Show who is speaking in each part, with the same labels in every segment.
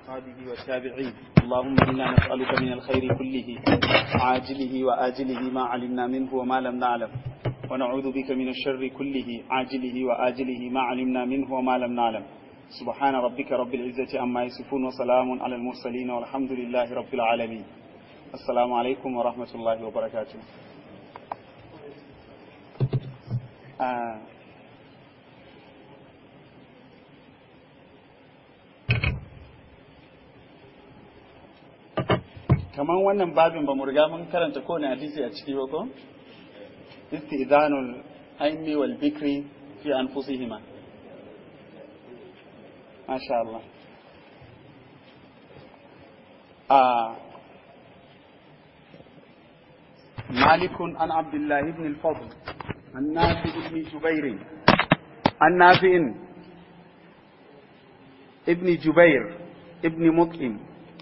Speaker 1: وأصحابه والتابعين اللهم إنا نسألك من الخير كله عاجله وآجله ما علمنا منه وما لم نعلم ونعوذ بك من الشر كله عاجله وآجله ما علمنا منه وما لم نعلم سبحان ربك رب العزة عما يصفون وسلام على المرسلين والحمد لله رب العالمين السلام عليكم ورحمة الله وبركاته آه kaman wannan babin ba mu riga mun karanta kowane hadisi a ciki ba ko istizanul aimi wal bikri fi anfusihima masha Allah a مالك عن عبد الله بن الفضل عن نافع بن جبير عن نافع ابن جبير ابن مطعم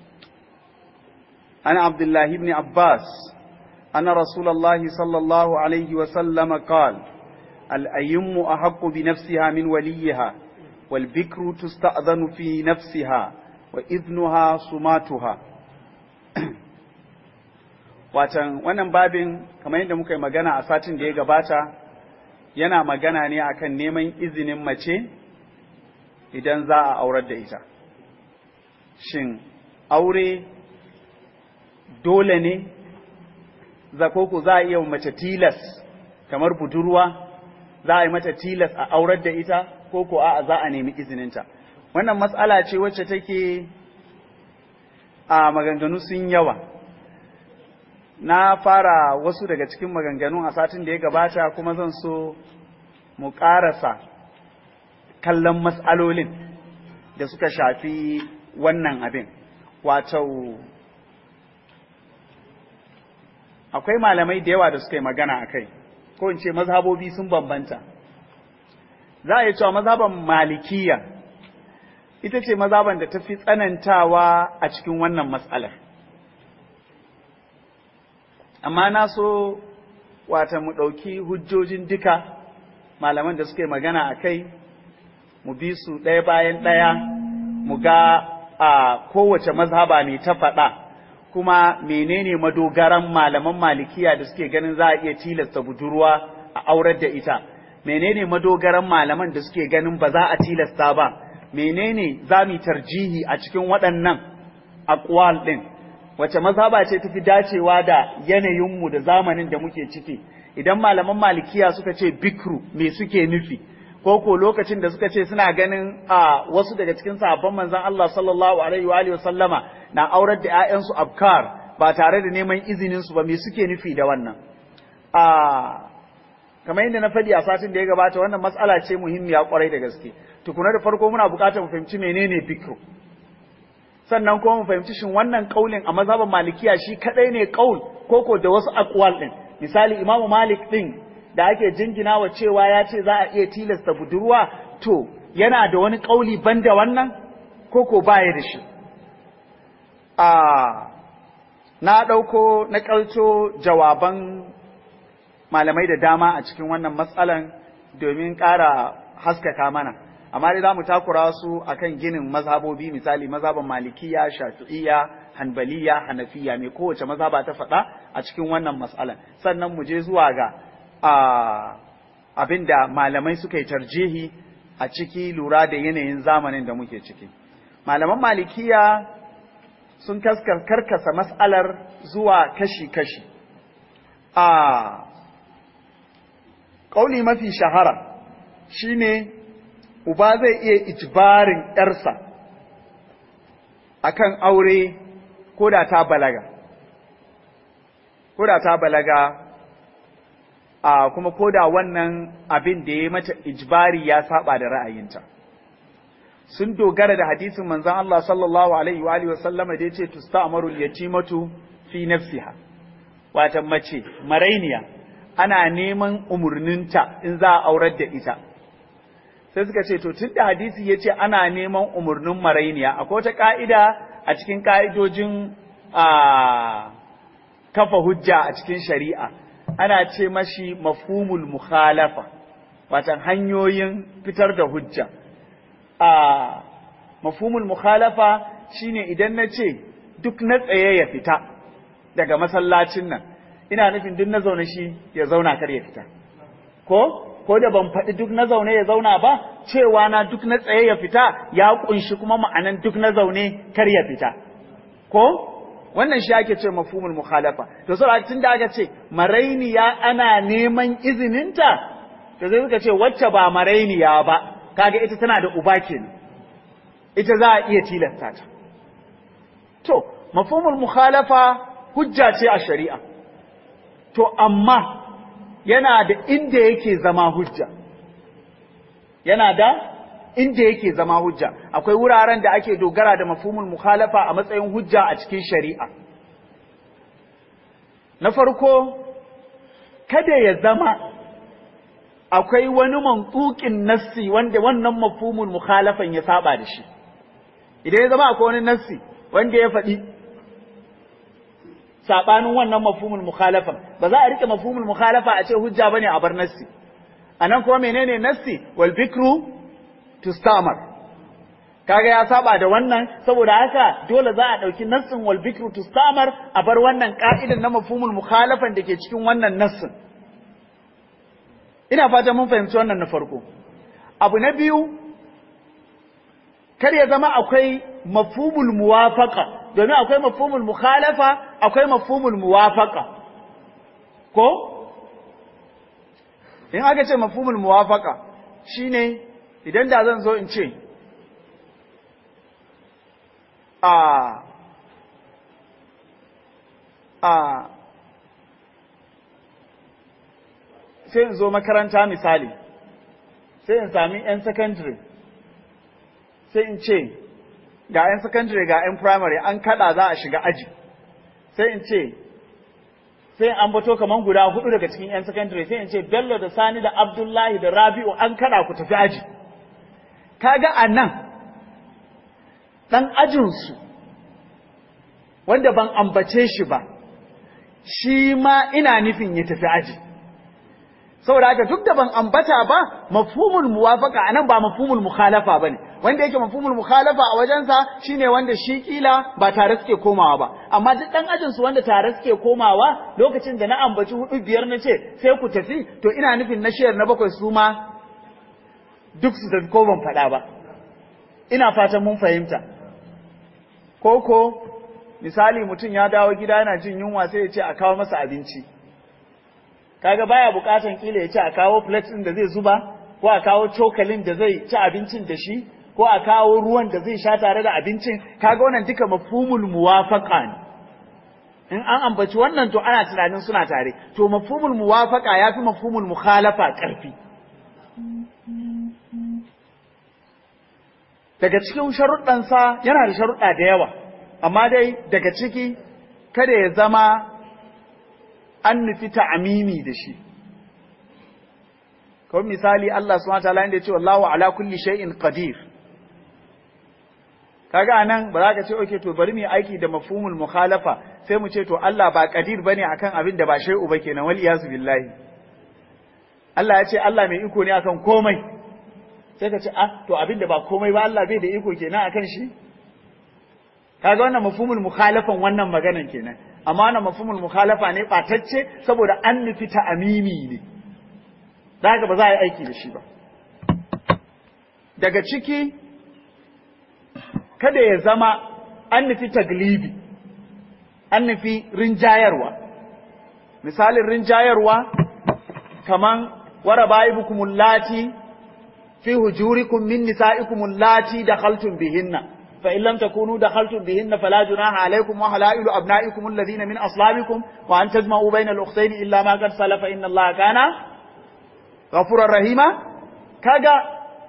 Speaker 1: عن عبد الله بن عباس أن رسول الله صلى الله عليه وسلم قال الأيم أحق بنفسها من وليها والبكر تستأذن في نفسها وإذنها صماتها watan wannan babin kamar yadda muka yi magana a satin da ya gabata yana magana ne akan neman izinin mace idan za a aurar da ita shin aure dole ne zakoko za a iya mace tilas kamar budurwa za a yi mata tilas a aurar da ita ko ko a za a nemi izininta wannan matsala ce wacce take a maganganu sun yawa na fara wasu daga cikin maganganun a satin da ya gabata kuma zan so mu ƙarasa kallon matsalolin da suka shafi wannan abin wato akwai malamai da yawa da suka yi magana a kai ko in ce mazhabobi sun bambanta za a yi cewa mazhaban malikiya ita ce mazhaban da ta fi tsanantawa a cikin wannan matsalar amma na so wata mu ɗauki hujjojin duka malaman da suka yi magana a kai mu bi su ɗaya bayan ɗaya mu ga a kowace mazhaba ne ta faɗa kuma menene madogaran malaman malikiya da suke ganin za a iya tilasta budurwa a aurar da ita menene madogaran malaman da suke ganin ba za a tilasta ba menene za mu tarjihi a cikin waɗannan aqwal ɗin wace mazhaba ce tafi dacewa da yanayinmu da zamanin da muke ciki idan malaman malikiya suka ce bikru me suke nufi ko ko lokacin da suka ce suna ganin a wasu daga cikin sahabban manzon Allah sallallahu alaihi wa alihi sallama na aurar da ƴaƴansu abkar ba tare da neman izinin su ba me suke nufi da wannan a kamar yadda na faɗi a satin da ya gabata wannan matsala ce muhimmiya kwarai da gaske tukuna da farko muna buƙatar mu fahimci menene bikru sannan kuma mu fahimci shin wannan kaulin a mazhaban malikiya shi kadai ne kaul koko da wasu aqwal din misali imamu malik din da ake jingina wa cewa ya ce za a iya tilasta budurwa to yana da wani ƙauli banda wannan ko ko baya da shi a na ɗauko na ƙalco jawaban malamai da dama a cikin wannan matsalan domin ƙara haskaka mana amma dai za mu takura su akan ginin mazhabobi misali mazhaban malikiya shafi'iyya hanbaliya hanafiya mai kowace mazhaba ta faɗa a cikin wannan matsalan sannan mu je zuwa ga abin da malamai suka yi tarjihi a ciki lura da yanayin zamanin da muke ciki. Malaman malikiya sun karkasa mas'alar zuwa kashi-kashi. A ƙauli mafi shahara shi ne uba zai iya ijbarin ‘yarsa a kan aure ko da ta balaga. Ko da ta balaga a kuma koda wannan abin da ya mata ijbari ya saba da ra'ayinta sun dogara da hadisin manzon Allah sallallahu alaihi wa alihi wasallama da yace tusta'maru al-yatimatu fi nafsiha wata mace marainiya ana neman umurninta in za a aurar da ita sai suka ce to tunda hadisi yace ana neman umurnin marainiya akwai wata ka'ida a cikin ka'idojin a kafa hujja a cikin shari'a ana ce mashi mafhumul mukhalafa watan hanyoyin fitar da hujja a mafhumul mukhalafa shine idan na ce duk na tsaye ya fita daga masallacin nan ina nufin duk na zaune shi ya zauna kar ya fita ko ko da ban faɗi duk na zaune ya zauna ba cewa na duk na tsaye ya fita ya kunshi kuma ma'anan duk na zaune kar ya fita ko wannan shi ake ce mafhumul mukhalafa to saboda tun da aka ce marainiya ana neman izininta to sai suka ce wacce ba marainiya ba kaga ita tana da uba kenan ita za a iya tilasta ta to mafhumul mukhalafa hujja ce a shari'a to amma yana da inda yake zama hujja yana da inda yake zama hujja akwai wuraren da ake dogara da mafhumul mukhalafa a matsayin hujja a cikin shari'a na farko kada ya zama akwai wani mantsukin nassi wanda wannan mafhumul mukhalafan ya saba da shi idan ya zama akwai wani nassi wanda ya faɗi sabanin wannan mafhumul mukhalafan ba za a rike mafhumul mukhalafa a ce hujja bane a bar nassi anan kuma menene nassi wal bikru tustamar kaga ya saba da wannan saboda haka dole za a dauki nassin wal bikru tustamar a bar wannan ka'idan na mafhumul mukhalafan da ke cikin wannan nassin ina fata mun fahimci wannan na farko abu na biyu kar ya zama akwai mafhumul muwafaqa domin akwai mafhumul mukhalafa akwai mafhumul muwafaqa ko in aka ce mafhumul muwafaqa shine idan da zan zo in ce a a sai in zo makaranta misali sai in sami 'yan secondary sai in ce ga 'yan secondary ga 'yan primary an kada za a shiga aji sai in ce sai an bato kaman guda hudu daga cikin 'yan secondary sai in ce bello da sani da abdullahi da rabi'u an kada ku tafi aji kaga a nan ɗan ajinsu wanda ban ambace shi ba shi ma ina nufin ya tafi aji saboda haka duk da ban ambata ba mafhumul muwafaqa anan ba mafhumul mukhalafa bane wanda yake mafhumul mukhalafa a wajensa shine wanda shi kila ba tare suke komawa ba amma duk dan ajin su wanda tare suke komawa lokacin da na ambaci hudu biyar na ce sai ku tafi to ina nufin na shiyar na bakwai su ma duk su tafi ko ban faɗa ba ina fatan mun fahimta koko misali mutum ya dawo gida yana jin yunwa sai ya ce a kawo masa abinci kaga baya bukatan kila ya ce a kawo plate din da zai zuba ko a kawo cokalin da zai ci abincin da shi ko a kawo ruwan da zai sha tare da abincin kaga wannan duka mafhumul muwafaqa ne in an ambaci wannan to ana tunanin suna tare to mafhumul muwafaqa yafi mafhumul mukhalafa karfi daga cikin sharuɗansa yana da sharuɗa da yawa amma dai daga ciki kada ya zama an nufi ta'amimi da shi kawai misali Allah subhanahu wataala inda ya ce wallahu ala kulli shay'in qadir kaga anan ba za ka ce okay to bari mu yi aiki da mafhumul mukhalafa sai mu ce to Allah ba qadir bane akan abin da ba shay'u ba kenan wal iyazu billahi Allah ya ce Allah mai iko ne akan komai sai ka ce ah to abin da ba komai ba Allah bai da iko kenan akan shi kaga wannan mafhumul mukhalafan wannan maganan kenan amma wannan mafhumul mukhalafa ne batacce saboda an nufi ta amimi ne daga ba za a yi aiki da shi ba daga ciki kada ya zama an nufi taglibi an nufi rinjayarwa misalin rinjayarwa kaman waraba'ibukumul lati fi hujurikum min nisa'ikumul lati dakhaltum bihinna فإن لم تكونوا دخلتم بهن فلا جناح عليكم وحلائل أبنائكم الذين من أصلابكم وأن تجمعوا بين الأختين إلا ما قد سلف إن الله كان غفورا رحيما كاغا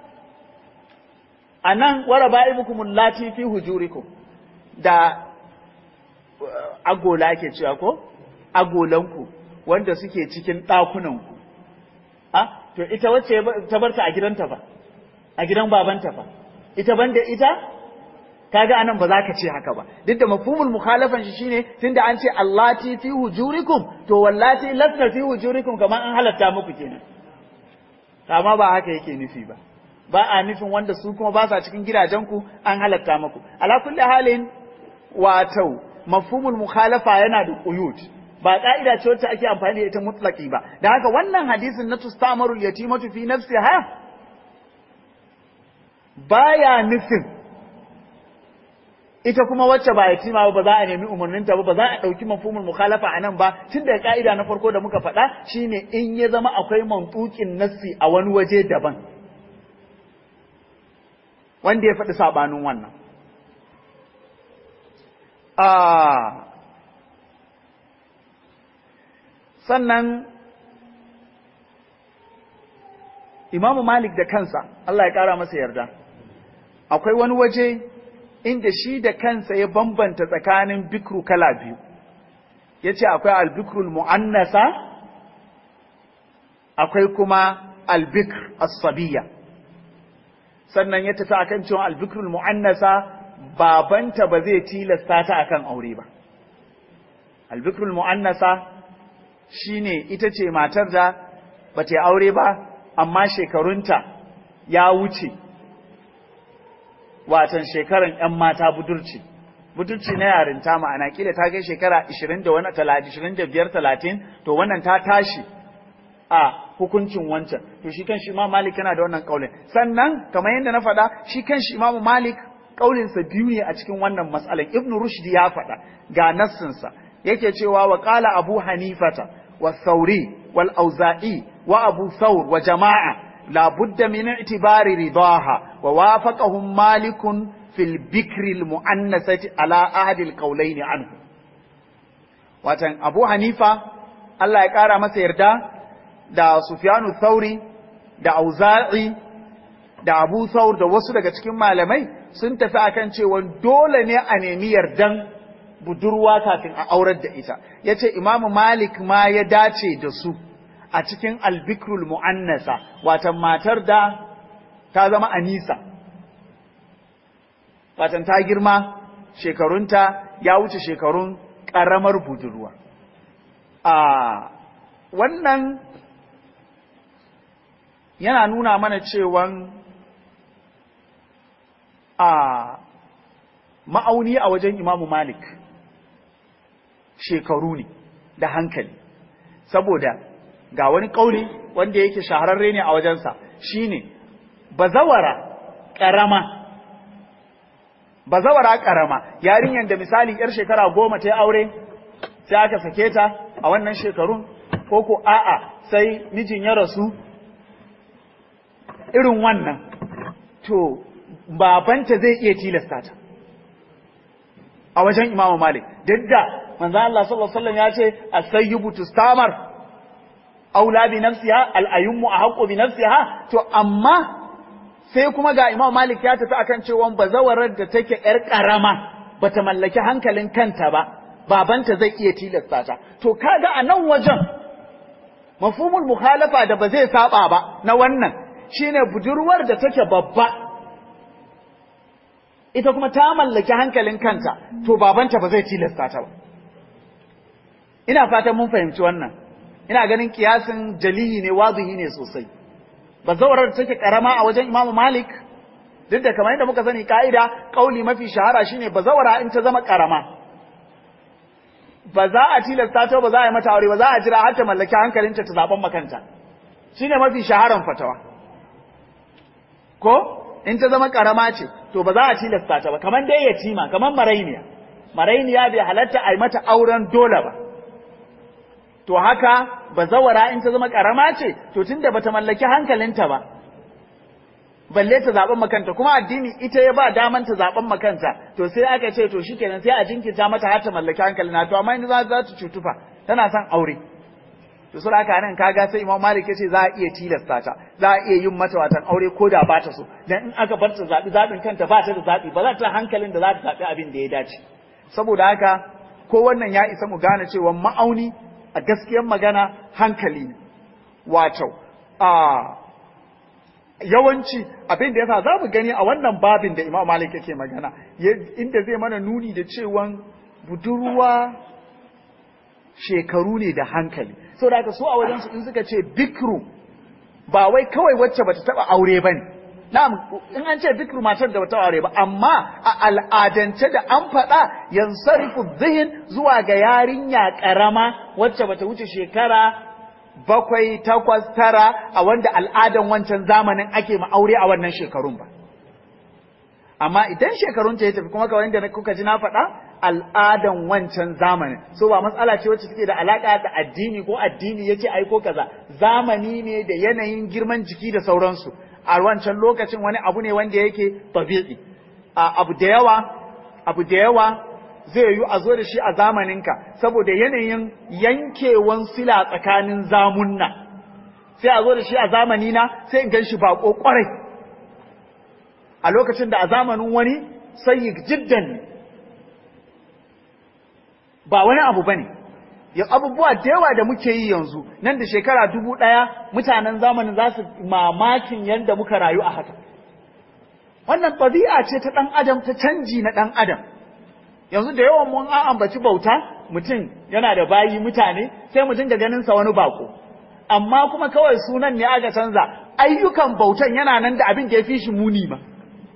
Speaker 1: anan wara ba'ibukum allati fi hujurikum da agola ake cewa ko agolanku wanda suke cikin ɗakunanku a to ita wacce ta barta a gidanta fa a gidan babanta fa ita banda ita kaga anan ba za ka ce haka ba duk da mafhumul mukhalafan shi shine tunda an ce allati fi hujurikum to wallati lasna fi hujurikum kamar an halatta muku kenan amma ba haka yake nufi ba ba a nufin wanda su kuma ba sa cikin gidajenku an halatta muku ala kulli halin wato mafhumul mukhalafa yana da quyut ba ka'ida ce wacce ake amfani da ita mutlaki ba da haka wannan hadisin na tustamarul yatimatu fi nafsiha baya nufin ita kuma wacce ba yatima ba ba za a nemi umarninta ba ba za a ɗauki mafhumul mukhalafa a nan ba tun da ka'ida na farko da muka faɗa shine in ya zama akwai mantukin nassi a wani waje daban wanda ya faɗi saɓanin wannan sannan imamu malik da kansa Allah ya ƙara masa yarda akwai wani waje inda shi da kansa ya bambanta tsakanin bikru kala biyu ya ce akwai albikrul mu'annasa akwai kuma albikr as-sabiyya sannan ya tafi akan cewa albikrul mu'annasa babanta ba zai tilasta ta akan aure ba albikrul mu'annasa shine ita ce matar da ba ta aure ba amma shekarunta ya wuce watan shekaran ‘yan mata budurci, budurci na yarinta ma'ana kila ta kai shekara 20 da wani 25 30 to wannan ta tashi a hukuncin wancan to shi kan shi imam malik yana da wannan kaulin sannan kamar yadda na faɗa shi kan shi imam malik kaulinsa biyu ne a cikin wannan matsalan ibn rushd ya faɗa ga nassinsa yake cewa wa qala abu hanifata wa sauri wal auza'i wa abu thawr wa jama'a لا بد من اعتبار رضاها ووافقهم مالك في البكر المؤنثة على أحد القولين عنه watan Abu Hanifa Allah ya ƙara masa yarda da Sufyanu Thauri da Auza'i da Abu Thawr da wasu daga cikin malamai sun tafi akan cewa dole ne a nemi yardan budurwa kafin a aurar da ita yace Imam Malik ma ya dace da su a cikin albikrul mu'annasa watan matar da ta zama anisa watan ta girma shekarunta ya wuce shekarun ƙaramar budurwa a wannan yana nuna mana cewan a ma'auni a wajen imamu malik shekaru ne da hankali saboda ga wani ƙauli wanda yake shahararre ne a wajensa shine bazawara ƙarama bazawara ƙarama yarinyar da misali yar shekara goma ta yi aure sai aka sake ta a wannan shekarun ko ko a'a sai mijin ya rasu irin wannan to babanta zai iya tilasta ta a wajen imamu malik duk da manzo Allah sallallahu alaihi wasallam ya ce as-sayyibu tustamar aula bi nafsiha al-ayyumu ahqqu bi nafsiha to amma sai kuma ga Imam Malik ya tafi akan cewa bazawarar da take yar karama bata mallaki hankalin kanta ba babanta zai iya tilasta ta to kaga a nan wajen mafhumul mukhalafa da ba zai saba ba na wannan shine budurwar da take babba ita kuma ta mallaki hankalin kanta to babanta ba zai tilasta ta ba ina fatan mun fahimci wannan ina ganin kiyasin jaliyi ne wazihi ne sosai bazawarar take karama a wajen Imam Malik duk da kamar yadda muka sani ka'ida kauli mafi shahara shine bazawara in ta zama karama ba za a tilasta ta ba za a yi mata aure ba za a jira har ta mallaki hankalinta ta zaben makanta shine mafi shaharan fatawa ko in ta zama karama ce to ba za a tilasta ta ba kamar dai yatima kamar marainiya marainiya bai halatta a yi mata auren dole ba to haka bazawara in ta zama karama ce to tunda bata mallaki hankalinta ba balle ta zaben makanta kuma addini ita ya ba daman ta zaben makanta to sai aka ce to shikenan sai a jinkirta mata har ta mallaki hankalina to amma in za za ta cutufa tana son aure to sai haka nan kaga sai Imam Malik yace za a iya tilasta ta za a iya yin mata watan aure ko da ba ta so dan in aka bar ta zabi zabin kanta ba ta da zabi ba za ta hankalin da za ta zabi abin da ya dace saboda haka ko wannan ya isa mu gane cewa ma'auni a gaskiyar magana hankali ne wato a yawanci abin da yasa za mu gani a wannan babin da Imam Malik yake magana inda zai mana nuni da cewan budurwa shekaru ne da hankali saboda haka su a wajen su in suka ce bikru ba wai kawai wacce bata taba aure bane na'am in an ce duk matar da bata aure ba amma a al'adance da an faɗa yansarifu zihin zuwa ga yarinya karama wacce bata wuce shekara bakwai takwas tara a wanda al'adan wancan zamanin ake ma aure a wannan shekarun ba amma idan shekarun ta ya tafi kuma kawai da kuka ji na faɗa al'adan wancan zamanin so ba matsala ce wacce take da alaka da addini ko addini yace ai ko kaza zamani ne da yanayin girman jiki da sauransu a wancan lokacin wani abu ne wanda yake tabi'i abu da yawa abu da yawa zai yi a zo da shi a zamaninka saboda yanayin yankewan sila tsakanin zamunna sai a zo da shi a zamanina sai in gan shi bako kwarai a lokacin da a zamanin wani sai jiddan ne ba wani abu bane ya abubuwa da yawa da muke yi yanzu nan da shekara dubu ɗaya mutanen zamanin za su mamakin yadda muka rayu a haka wannan ɗabi'a ce ta ɗan adam ta canji na ɗan adam yanzu da yawan mun an ambaci bauta mutum yana da bayi mutane sai mu dinga ganin sa wani bako amma kuma kawai sunan ne aka canza ayyukan bautan yana nan da abin da ya fi shi muni ma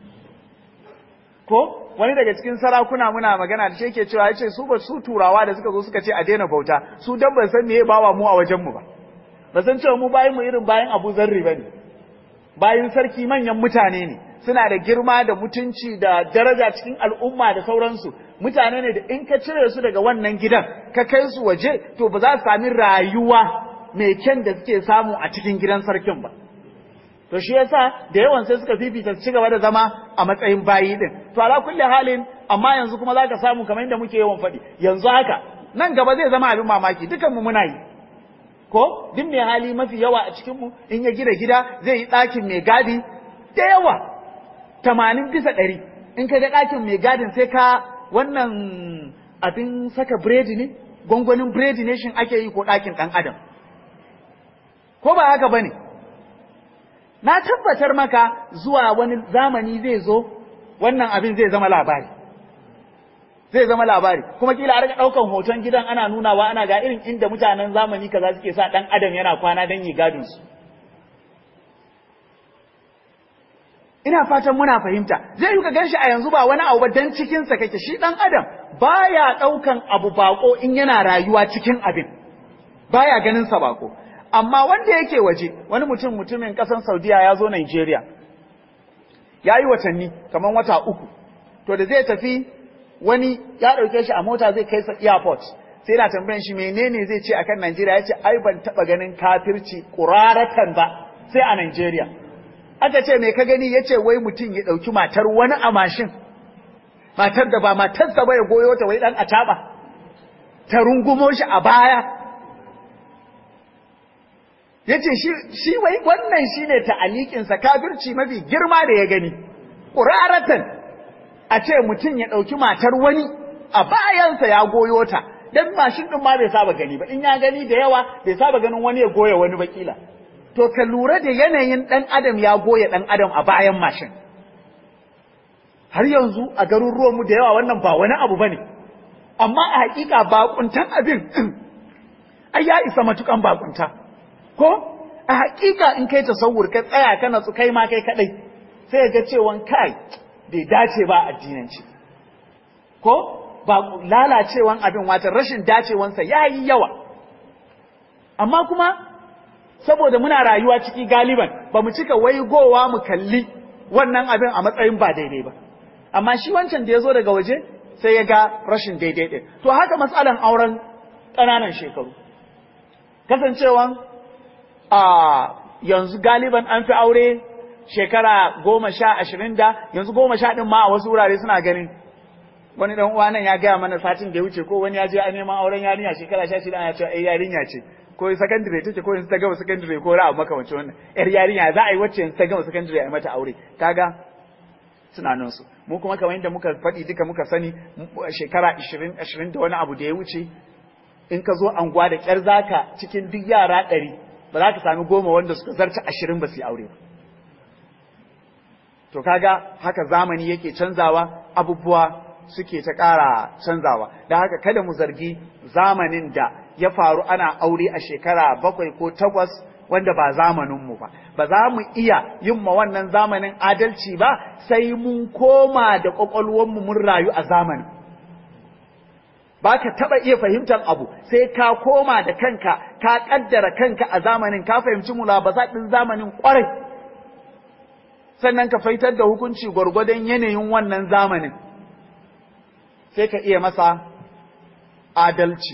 Speaker 1: ko wani daga cikin sarakuna muna magana da shi yake cewa yace su ba su turawa da suka zo suka ce a daina bauta su dan ban san meye bawa mu a wajen mu ba ba san cewa mu bayin mu irin bayin Abu Zarri bane bayin sarki manyan mutane ne suna da girma da mutunci da daraja cikin al'umma da sauransu mutane ne da in ka cire su daga wannan gidan ka kai su waje to ba za su sami rayuwa mai kyan da suke samu a cikin gidan sarkin ba to shi yasa da yawan sai suka fifita ci gaba da zama a matsayin bayi din to ala kulli halin amma yanzu kuma zaka samu kamar inda muke yawan faɗi yanzu haka nan gaba zai zama abin mamaki dukan mu muna yi ko duk mai hali mafi yawa a cikin mu in ya gida gida zai yi ɗakin mai gadi da yawa tamanin bisa ɗari in ka ga ɗakin mai gadin sai ka wannan abin saka biredi ne gwangwanin biredi ne shin ake yi ko ɗakin ɗan adam ko ba haka ba ne na tabbatar maka zuwa wani zamani zai zo wannan abin zai zama labari zai zama labari kuma kila a rika daukan hoton gidan ana nunawa ana ga irin inda mutanen zamani kaza suke sa dan adam yana kwana dan yi gadin su ina fatan muna fahimta zai yi ka ganshi a yanzu ba wani abu ba dan cikin sa kake shi dan adam baya daukan abu bako in yana rayuwa cikin abin baya ganin sa bako amma wanda yake waje wani mutum mutumin kasan Saudiya ya zo Nigeria ya yi watanni kamar wata uku to da zai tafi wani ya ɗauke shi a mota zai kai sa airport sai yana tambayan shi menene zai ce akan Nigeria ya ce ai ban taɓa ganin kafirci ƙuraratan ba sai a Nigeria aka ce me ka gani ya ce wai mutum ya ɗauki matar wani a mashin matar da ba matarsa ba ya goyo ta wai ɗan a taɓa ta rungumo shi a baya ya ce shi wai wannan shi ne ta'alikinsa kafirci mafi girma da ya gani ƙuraratan a ce mutum ya ɗauki matar wani a bayansa ya goyo ta don mashin ɗin ma bai saba gani ba in ya gani da yawa bai saba ganin wani ya goya wani bakila to ka lura da yanayin ɗan adam ya goya ɗan adam a bayan mashin har yanzu a garuruwanmu da yawa wannan ba wani abu ba ne amma a hakika bakuntan abin ai ya isa matukan bakunta ko a hakika in kai tasawur ka tsaya kana su kai ma kai kadai sai ga cewa kai bai dace ba addinanci ko ba lalacewan abin wata rashin dacewansa yayi yawa amma kuma saboda muna rayuwa ciki galiban ba mu cika waigowa mu kalli wannan abin a matsayin ba daidai ba amma shi wancan da ya zo daga waje sai ya ga rashin daidai ɗin to haka matsalan auren ƙananan shekaru kasancewan a yanzu galiban an fi aure shekara goma sha ashirin da yanzu goma sha ɗin ma a wasu wurare suna ganin wani dan uwa nan ya gaya mana satin da ya wuce ko wani ya je a neman auren yarinya shekara sha shida ana cewa ai yarinya ce ko sakandire take ko yanzu ta gama sakandire ko ra'a makamancin wannan yar yarinya za a yi wacce yanzu ta gama sakandire a mata aure kaga tunaninsu mu kuma kamar yadda muka faɗi duka muka sani shekara ashirin ashirin da wani abu da ya wuce in ka zo anguwa da ƙyar zaka cikin duk yara ɗari ba za ka sami goma wanda suka zarta ashirin ba su yi aure ba to kaga haka zamani yake canzawa abubuwa suke ta ƙara canzawa da haka kada mu zargi zamanin da ya faru ana aure a shekara bakwai ko takwas wanda ba zamaninmu ba ba za mu iya yin ma wannan zamanin adalci ba sai mun koma da ƙwaƙwalwanmu mun rayu a zamanin ba ka taɓa iya fahimtar abu sai ka koma da kanka ka ƙaddara kanka a zamanin ka fahimci mulabasa ɗin zamanin ƙwarai sannan ka faitar da hukunci gwargwadon yanayin wannan zamanin sai ka iya masa adalci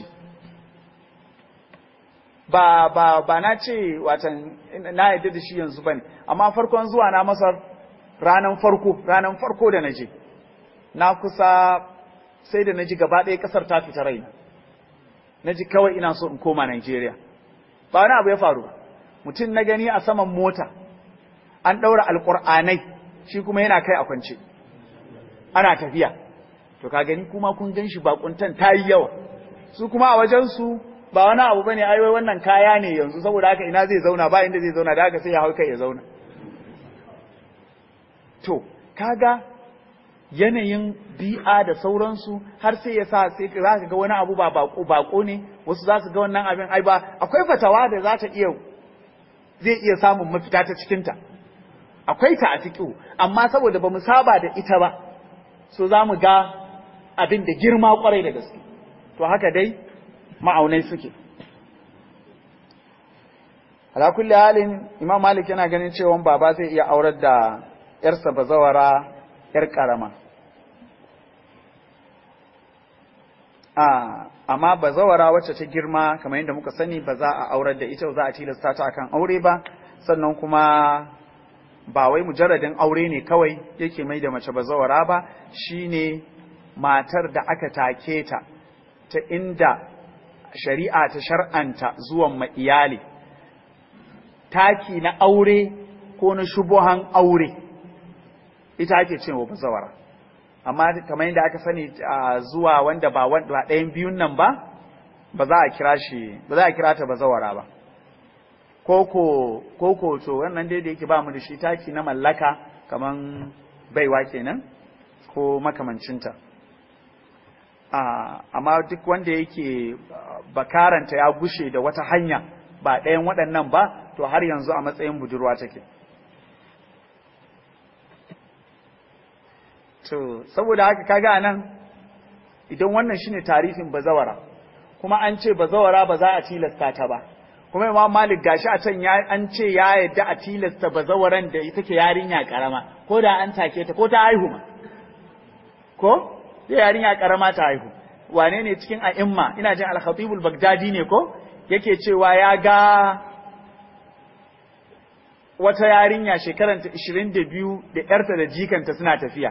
Speaker 1: ba ba ba na ce watan na yadda da shi yanzu bane amma farkon zuwa na masar ranan farko ranan farko da naje na kusa sai da naji gaba ɗaya ƙasar ta fita raina naji kawai ina so in koma Najeriya ba wani abu ya faru ba mutum na gani a saman mota an ɗaura alƙur'anai shi kuma yana kai a kwance ana tafiya to ka gani kuma kun gan shi bakuntan ta yi yawa su kuma a wajensu ba wani abu bane ai wai wannan kaya ne yanzu saboda haka ina zai zauna ba inda zai zauna da haka sai ya hau kai ya zauna to kaga yanayin bi'a da sauransu har sai ya sa sai za ka ga wani abu ba bako bako ne wasu za su ga wannan abin ai ba akwai fatawa da za ta iya zai iya samun mafita ta cikinta akwai ta a fiƙo amma saboda ba mu saba da ita ba so za mu ga abin da girma kwarai da gaske to haka dai ma'aunai suke ala kulli halin imam malik yana ganin cewa baba zai iya aurar da yarsa bazawara yar karama a amma bazawara wacce ta girma kamar yadda muka sani ba za a aurar da ita za a tilasta ta akan aure ba sannan kuma ba wai mujarradin aure ne kawai yake mai da mace bazawara ba shine matar da aka take ta ta inda shari'a ta shar'anta zuwan ma iyali taki na aure ko na shubuhan aure ita ake cewa bazawara amma kamar yadda aka sani zuwa wanda ba wanda ɗayan biyun nan ba ba za a kira shi ba za a kira ta bazawara ba koko koko to wannan dai da yake ba mu da shi taki na mallaka kaman baiwa kenan ko makamancinta amma duk wanda yake bakaranta ya gushe da wata hanya ba ɗayan waɗannan ba to har yanzu a matsayin budurwa take to saboda haka kaga anan idan wannan shine tarifin bazawara kuma an ce bazawara ba za a tilasta ta ba kuma imam malik gashi a can an ce ya yadda a tilasta bazawaran da ita ke yarinya karama ko da an take ta ko ta haihu ma ko sai yarinya karama ta haihu wane ne cikin a'imma ina jin al-khatib al-baghdadi ne ko yake cewa ya ga wata yarinya shekaranta 22 da yarta da jikanta suna tafiya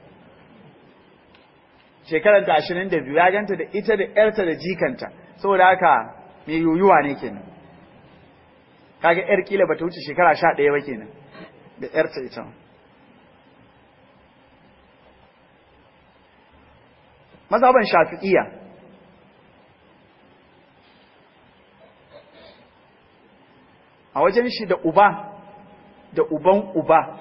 Speaker 1: shekaranta 22 ya ganta da ita da yarta da jikanta saboda haka mai yuyuwa ne kenan kaga yar kila bata wuce shekara 11 ba kenan da yarta ita mazhaban shafi'iyya a wajen shi da uba da uban uba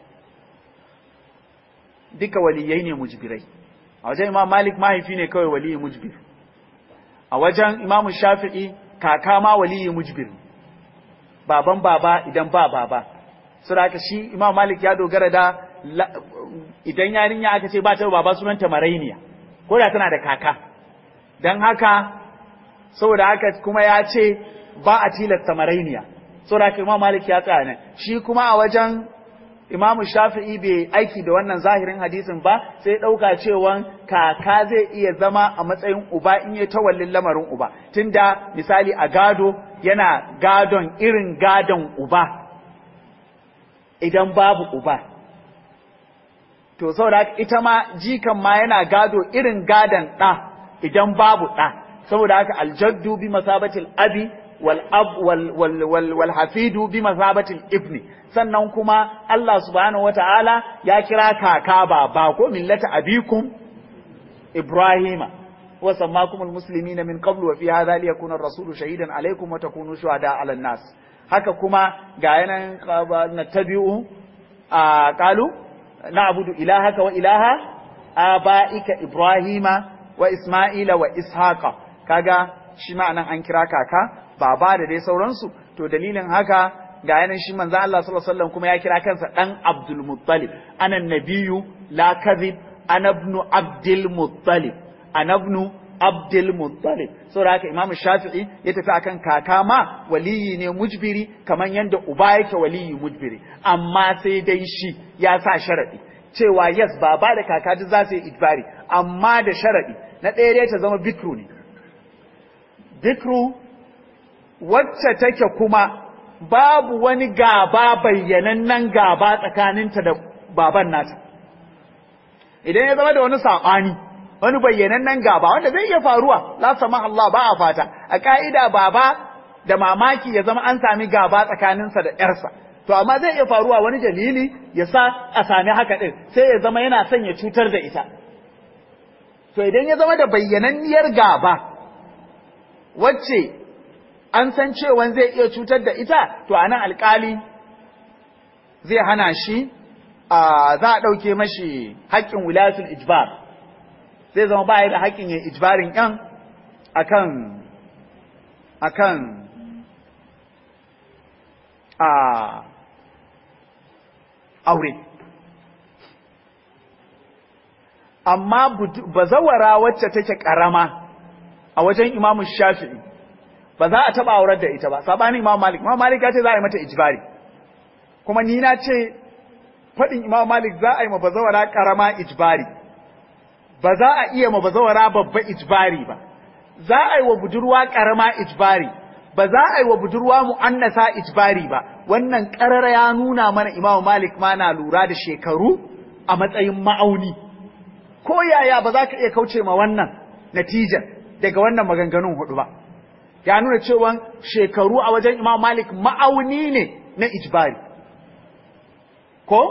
Speaker 1: duka waliyai ne mujbirai a wajen imam malik mahaifi ne kawai waliyi mujbir a wajen imam shafi'i kaka ma waliyi mujbir baban baba idan ba baba saboda shi imam malik ya dogara da idan yarinya aka ce ba ta baba sunanta marainiya ko da tana da kaka don haka saboda haka kuma ya ce ba a tilasta marainiya saboda haka imam malik ya tsaya nan shi kuma a wajen imamu shafi'i bai aiki da wannan zahirin hadisin ba sai ɗauka cewa kaka zai iya zama a matsayin uba in ya tawallin lamarin uba tunda misali a gado yana gadon irin gadon uba idan babu uba to saboda ita ma jikan ma yana gado irin gadon ɗa idan babu ɗa saboda haka aljaddu bi masabatil abi wal ab wal wal wal, wal hafidu bi masabatil ibni sannan kuma Allah subhanahu wataala ya kira kaka baba ko millata abikum ibrahima wa sammakumul muslimina min qablu wa fi hadha liyakuna ar-rasulu shahidan alaykum wa takunu shuhada 'ala an-nas haka kuma ga yanan nattabi'u a qalu na'budu ilahaka wa ilaha aba'ika ibrahima wa isma'ila wa ishaqa kaga shi ma'anan an kira kaka baba da dai sauransu to dalilin haka ga yanan shi manzo Allah sallallahu alaihi wasallam kuma ya kira kansa dan Abdul Muttalib ana nabiyyu la kadhib ana ibn Abdul Muttalib ana ibn Abdul Muttalib saboda haka Imam Shafi'i ya tafi akan kaka ma waliyi ne mujbiri kaman yanda uba yake waliyi mujbiri amma sai dai shi ya sa sharadi cewa yes baba da kaka duk za su yi ijbari amma da sharadi na ɗaya dai ta zama bikru ne bikru wacce take kuma babu wani gaba bayyanannen gaba tsakaninta da baban nata idan ya zama da wani saɓani wani bayyanannen gaba wanda zai iya faruwa la sama Allah ba a fata a ka'ida baba da mamaki ya zama an sami gaba tsakaninsa da ƴarsa to amma zai iya faruwa wani dalili ya sa a sami haka ɗin sai ya zama yana son ya cutar da ita to idan ya zama da bayyananniyar gaba wacce an san cewa zai iya cutar da ita to anan alkali zai hana shi za a ɗauke mashi haƙƙin wilayatul ijbar zai zama baya da haƙƙin yin ijbarin ƴan akan akan a aure amma bazawara wacce take ƙarama a wajen imamu shafi'i ba za a taɓa aurar da ita ba sabanin imam malik imam malik ya ce za a yi mata ijbari kuma ni na ce faɗin imam malik za a yi ma bazawara ƙarama ijbari ba za a iya ma bazawara babba ijbari ba za a yi wa budurwa ƙarama ijbari ba za a yi wa budurwa mu'annasa ijbari ba wannan ƙarar ya nuna mana imam malik ma na lura da shekaru a matsayin ma'auni ko yaya ba za ka iya kauce ma wannan natijar daga wannan maganganun hudu ba ya nuna cewa shekaru a wajen imam malik ma'auni ne na ijbari ko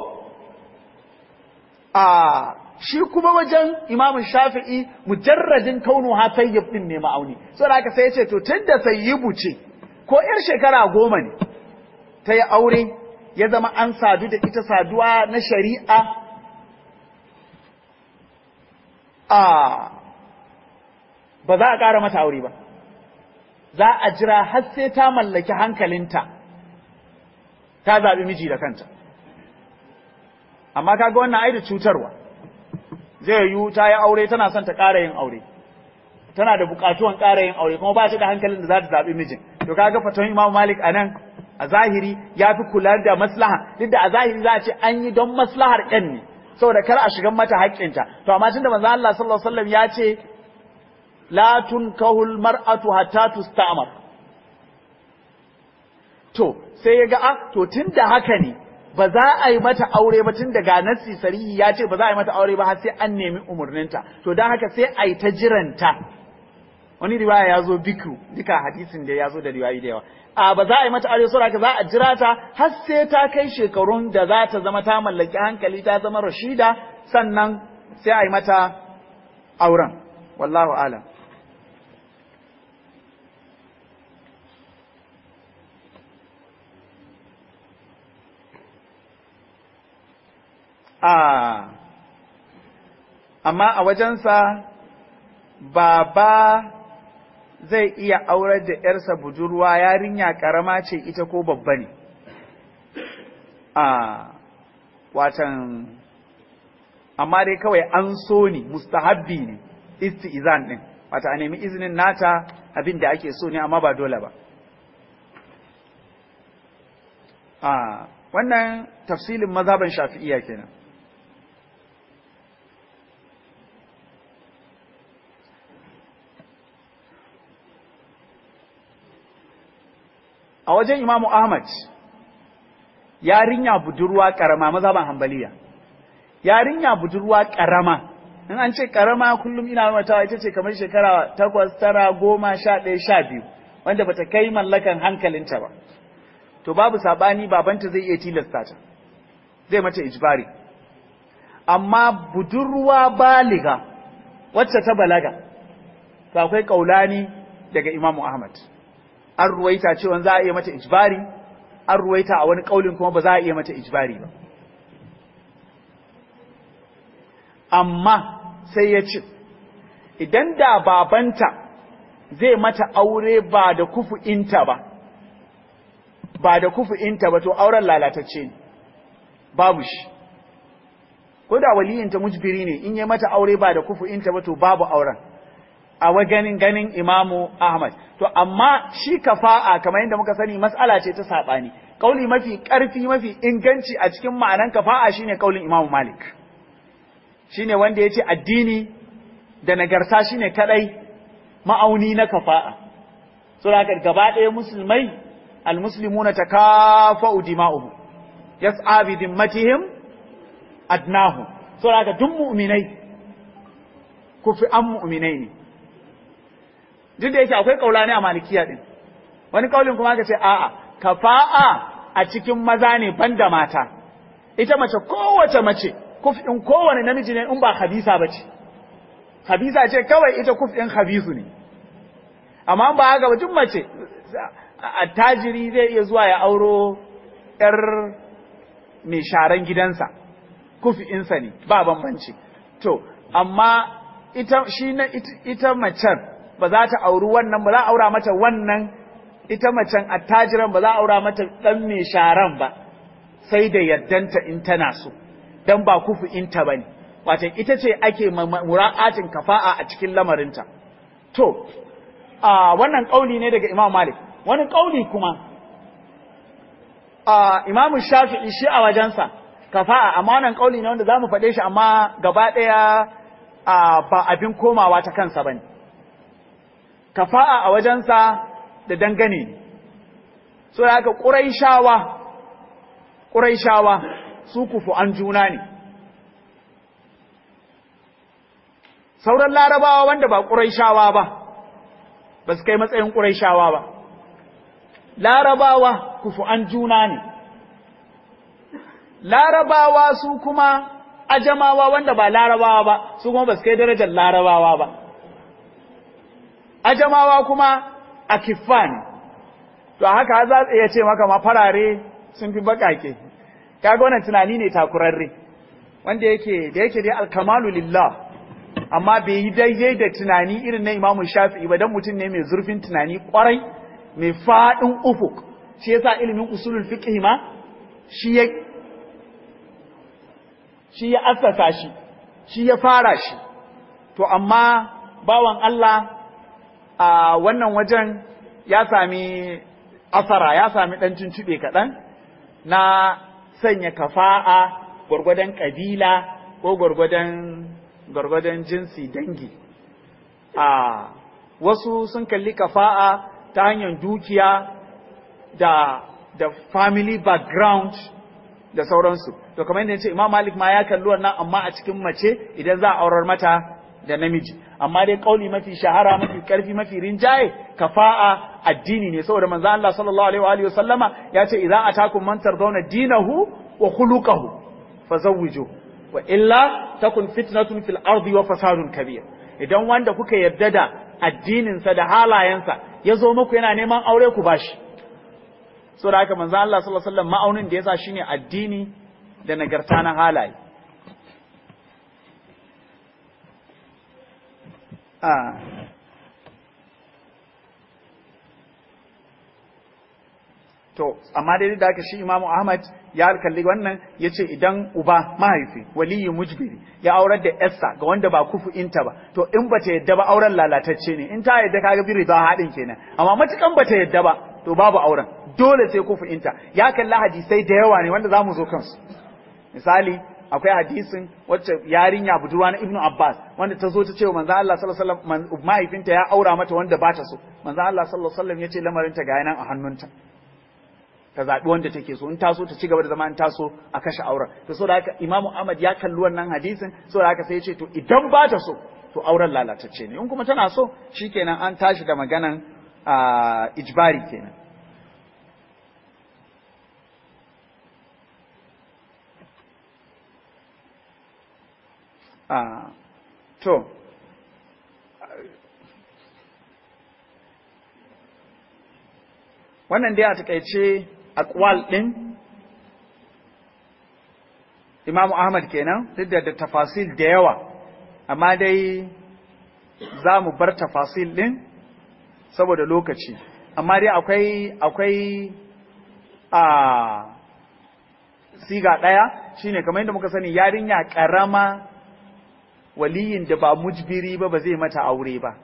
Speaker 1: a shi kuma wajen imam shafi'i mujarradin kaunu ha sayyib din ne ma'auni saboda haka sai ya ce to tunda sayyibu ce ko yar shekara goma ne ta yi aure ya zama an sadu da ita saduwa na shari'a a ba za a ƙara mata aure ba za a jira har sai ta mallaki hankalinta ta zaɓi miji da kanta amma kaga wannan ai da cutarwa zai yiwu ta yi aure tana son ta ƙara yin aure tana da buƙatuwan ƙara yin aure kuma ba ta da hankalin da za ta zaɓi mijin to kaga faton Imam Malik anan a zahiri ya fi kula da maslaha duk da a zahiri za a ce an yi don maslahar ƴan ne saboda kar a shigan mata haƙƙinta to amma tunda manzo Allah sallallahu alaihi wasallam ya ce la tunkahu almar'atu hatta tusta'mar to sai ya ga a to tunda haka ne ba za a yi mata aure ba tun daga nassi sarihi ya ce ba za a yi mata aure ba har sai an nemi umarninta to don haka sai a yi ta jiranta wani riwaya ya zo bikru duka hadisin da ya zo da riwayi da yawa a ba za a yi mata aure saboda haka za a jira ta har sai ta kai shekarun da za ta zama ta mallaki hankali ta zama rashida sannan sai a yi mata auren wallahu alam a amma a wajensa baba zai iya aurar da ‘yarsa budurwa yarinya ƙarama ce ita ko babba ne a watan amma dai kawai an so ne mustahabbi ne isti'izan ɗin wata a nemi izinin nata abin da ake so ne amma ba dole ba a wannan tafsilin mazhaban shafi'iya kenan a wajen imamu ahmad yarinya budurwa karama mazhaban hambaliya yarinya budurwa karama in an ce karama kullum ina mata ita ce kamar shekara takwas tara goma sha ɗaya sha biyu wanda bata kai mallakan hankalinta ba to babu sabani babanta zai iya tilasta ta zai mata ijbari amma budurwa baliga wacce ta balaga to akwai kaulani daga imamu ahmad an ruwaita cewa za a iya mata ijbari an ruwaita a wani kaulin kuma ba za a iya mata ijbari ba amma sai ya ce idan da babanta zai mata aure ba da kufu'inta ba ba da kufu'inta ba to auren lalatacce ne babu shi ko da waliyinta mujbiri ne in yi mata aure ba da kufu'inta ba to babu auren a ganin ganin imamu ahmad to amma shi kafa'a kamar yadda muka sani mas'ala ce ta saɓani kauli mafi ƙarfi mafi inganci a cikin ma'anan kafa'a shine kaulin imamu malik shine wanda ya ce addini da nagarta shine kadai ma'auni na kafa'a so da gaba ɗaya musulmai almuslimuna takafa'u dima'uhum yas'a bi dimmatihim adnahu so da duk mu'minai kufi an mu'minai ne duk da yake akwai kaula ne a malikiya din wani kaulin kuma ka ce a'a kafa'a a cikin maza ne banda mata ita mace kowace mace kufin kowane namiji ne in ba habisa bace habisa ce kawai ita kufin habisu ne amma ba haka ba duk mace attajiri zai iya zuwa ya auro yar mai sharan gidansa kufi'insa ne ba bambanci to amma ita shi na ita macen ba za ta auri wannan ba za a aura mata wannan ita macen attajiran ba za a aura mata dan mai sharan ba sai da yaddanta in tana so dan ba kufi'inta bane wato ita ce ake mura'atin kafa'a a cikin lamarinta to a wannan kauli ne daga Imam Malik wani kauli kuma a Imam Shafi'i shi a wajensa kafa'a amma wannan kauli ne wanda zamu faɗe shi amma gaba ɗaya ba abin komawa ta kansa bane kafa'a a wajensa da dangane ne so da haka ƙuraishawa ƙuraishawa su kufu an juna ne sauran larabawa wanda ba ƙuraishawa ba ba su kai matsayin ƙuraishawa ba larabawa kufu an juna ne larabawa su kuma ajamawa wanda ba larabawa ba su kuma ba su kai darajar larabawa ba ajamawa kuma a ne to haka za su iya ce maka ma farare sun fi bakake kaga wannan tunani ne takurarre wanda yake da yake dai alkamalu lillah amma bai yi daidai da tunani irin na imamu shafi'i ba dan mutum ne mai zurfin tunani kwarai mai fadin ufuk shi yasa ilimin usulul fiqh ma shi ya shi ya assasa shi shi ya fara shi to amma bawan Allah a wannan wajen ya sami asara ya sami ɗan tuntuɓe kaɗan na sanya kafa'a gwargwadon ƙabila ko gwargwadon gwargwadon jinsi dangi a wasu sun kalli kafa'a ta hanyar dukiya da da family background da sauransu to kamar yadda ce Imam Malik ma ya kalli wannan amma a cikin mace idan za a aurar mata da namiji amma dai kauli mafi shahara mafi karfi mafi rinjaye kafa'a addini ne saboda manzo Allah sallallahu alaihi wa alihi wasallama ya ce idza atakum man tardawna dinahu wa khuluquhu fazawwiju wa illa takun fitnatun fil ardi wa fasadun kabir idan wanda kuka yarda da addinin sa da halayensa ya zo muku yana neman aure ku bashi saboda haka manzo Allah sallallahu alaihi wasallam ma'aunin da yasa shine addini da nagarta na halaye a to amma dai da aka shi Imam Ahmad ya kalli wannan yace idan uba mahaifi waliyi mujbiri ya aurar da yarsa ga wanda ba kufu inta ba to in bata yadda ba auren lalatacce ne in ta yadda kaga biri za haɗin kenan amma matukan bata yadda ba to babu auren dole sai kufu inta ya kalli hadisai da yawa ne wanda zamu zo kansu misali akwai hadisin wacce yarinya budurwa na Ibnu Abbas wanda ta zo ta ce wa manzo Allah sallallahu alaihi wasallam mahaifinta ya aura mata wanda ba ta so manzo Allah sallallahu alaihi wasallam yace lamarin ta ga nan a hannunta ta zabi wanda take so in ta so ta ci gaba da zama in ta so a kashe auren to saboda haka Imam Ahmad ya kalli wannan hadisin saboda haka sai ya ce to idan ba ta so to auren lalatacce ne in kuma tana so shikenan an tashi da maganan ijbari kenan Ah, to, wannan dai a takaice akwal ɗin Imam Ahmad kenan duk da tafasil da yawa, amma dai za mu bar tafasil ɗin saboda lokaci, amma dai akwai akwai a siga ɗaya shine kamar yadda muka sani yarinya ƙarama waliyin da ba mujbiri ba ba zai mata aure ba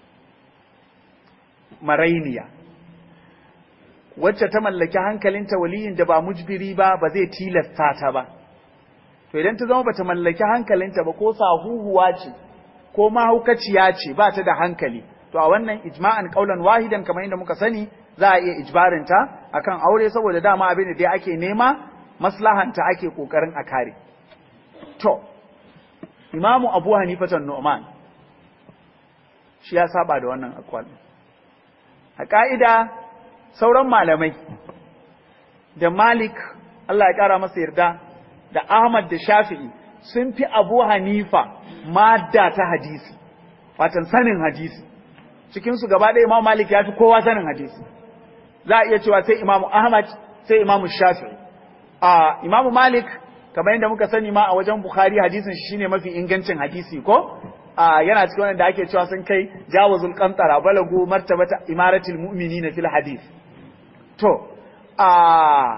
Speaker 1: marainiya wacce ta mallaki hankalinta waliyin da ba mujbiri ba ba zai tilasta ta ba to idan ta zama bata mallaki hankalinta ba ko sahuhuwa ce ko mahaukaciya ce ba ta da hankali to a wannan ijma'an qaulan wahidan kamar yadda muka sani za a iya ijbarinta akan aure saboda dama abin da dai ake nema maslahanta ake kokarin a kare to imamu abu hanifatan nu'man shi ya saba da wannan akwal a ka'ida sauran malamai da malik Allah ya kara masa yarda da ahmad da shafi'i sun fi abu hanifa madda ta hadisi watan sanin hadisi cikinsu gaba ɗaya imam malik ya fi kowa sanin hadisi za a iya cewa sai imamu ahmad sai imamu shafi'i a imamu malik kamar yadda muka sani ma a wajen bukhari hadisin shi shine mafi ingancin hadisi ko a yana cikin wanda ake cewa sun kai jawazul qantara balagu martabata imaratul mu'minina fil hadith to a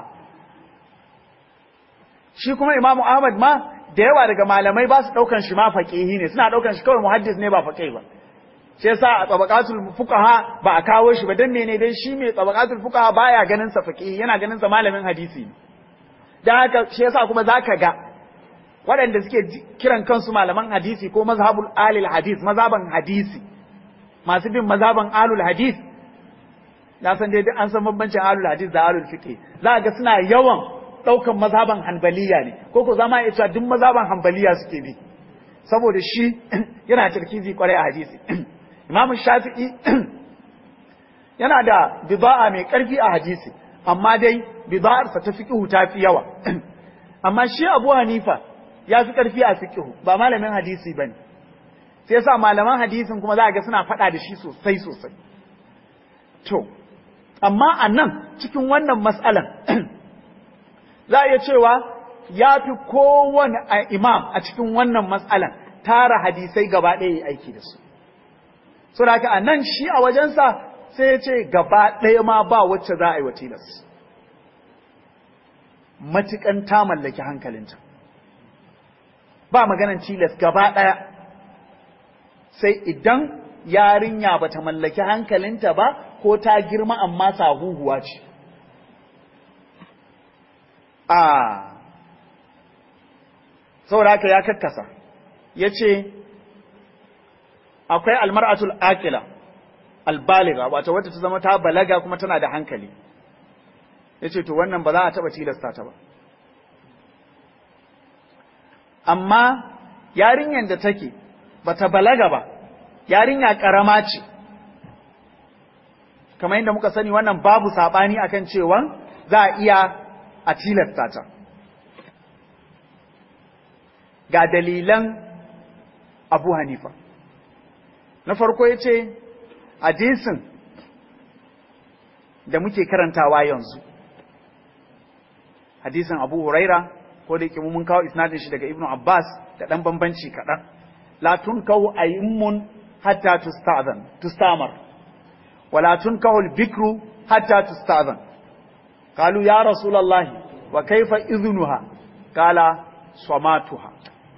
Speaker 1: shi kuma imamu ahmad ma da yawa daga malamai ba su daukan shi ma faqihi ne suna daukan shi kawai muhaddis ne ba faqih ba shi yasa a tabaqatul fuqaha ba a kawo shi ba dan mene dai shi mai tabaqatul fuqaha baya ganin sa faqih yana ganin sa malamin hadisi ne dan haka shi yasa kuma zaka ga waɗanda suke kiran kansu malaman hadisi ko mazhabul alil hadis mazhaban hadisi masu bin mazhaban alul hadis na san dai an san bambancin alul hadis da alul fiqh za ga suna yawan ɗaukan mazhaban hanbaliya ne ko ko zama iya cewa duk mazhaban hanbaliya suke bi saboda shi yana tarkizi kwarai a hadisi Imam Shafi'i yana da bida'a mai ƙarfi a hadisi amma dai bida'arsa ta fiqhu ta fi yawa amma shi Abu Hanifa ya fi ƙarfi a fiqhu ba malamin hadisi bane sai yasa malaman hadisin kuma za ga suna faɗa da shi sosai sosai to amma a nan cikin wannan mas'alan za a iya cewa ya fi kowane imam a cikin wannan mas'alan tara hadisai gaba ɗaya ya aiki da su so da haka a nan shi a wajensa sai ya ce gaba ɗaya ma ba wacce za a yi wa tilas matuƙan ta mallaki hankalinta ba maganan tilas gaba ɗaya sai idan yarinya ba ta mallaki hankalinta ba ko ta girma amma sahuhuwa ce a saboda haka ya kakkasa ya ce akwai almar'atul akila albaliga wato wata ta zama ta balaga kuma tana da hankali ya ce to wannan ba za a taɓa tilasta ta ba amma yarinyar da take ba ta balaga ba yarinya ƙarama ce kamar yadda muka sani wannan babu saɓani akan cewa za a iya a tilasta ta ga dalilan abu hanifa na farko ya ce hadisin da muke karantawa yanzu hadisin abu huraira ko da yake mun kawo isnadin shi daga ibnu abbas da ɗan bambanci kaɗan la tunkahu ayimmun hatta tusta'zan tustamar wala tunkahu al-bikru hatta tusta'zan qalu ya rasulullahi wa kaifa idhnuha qala samatuha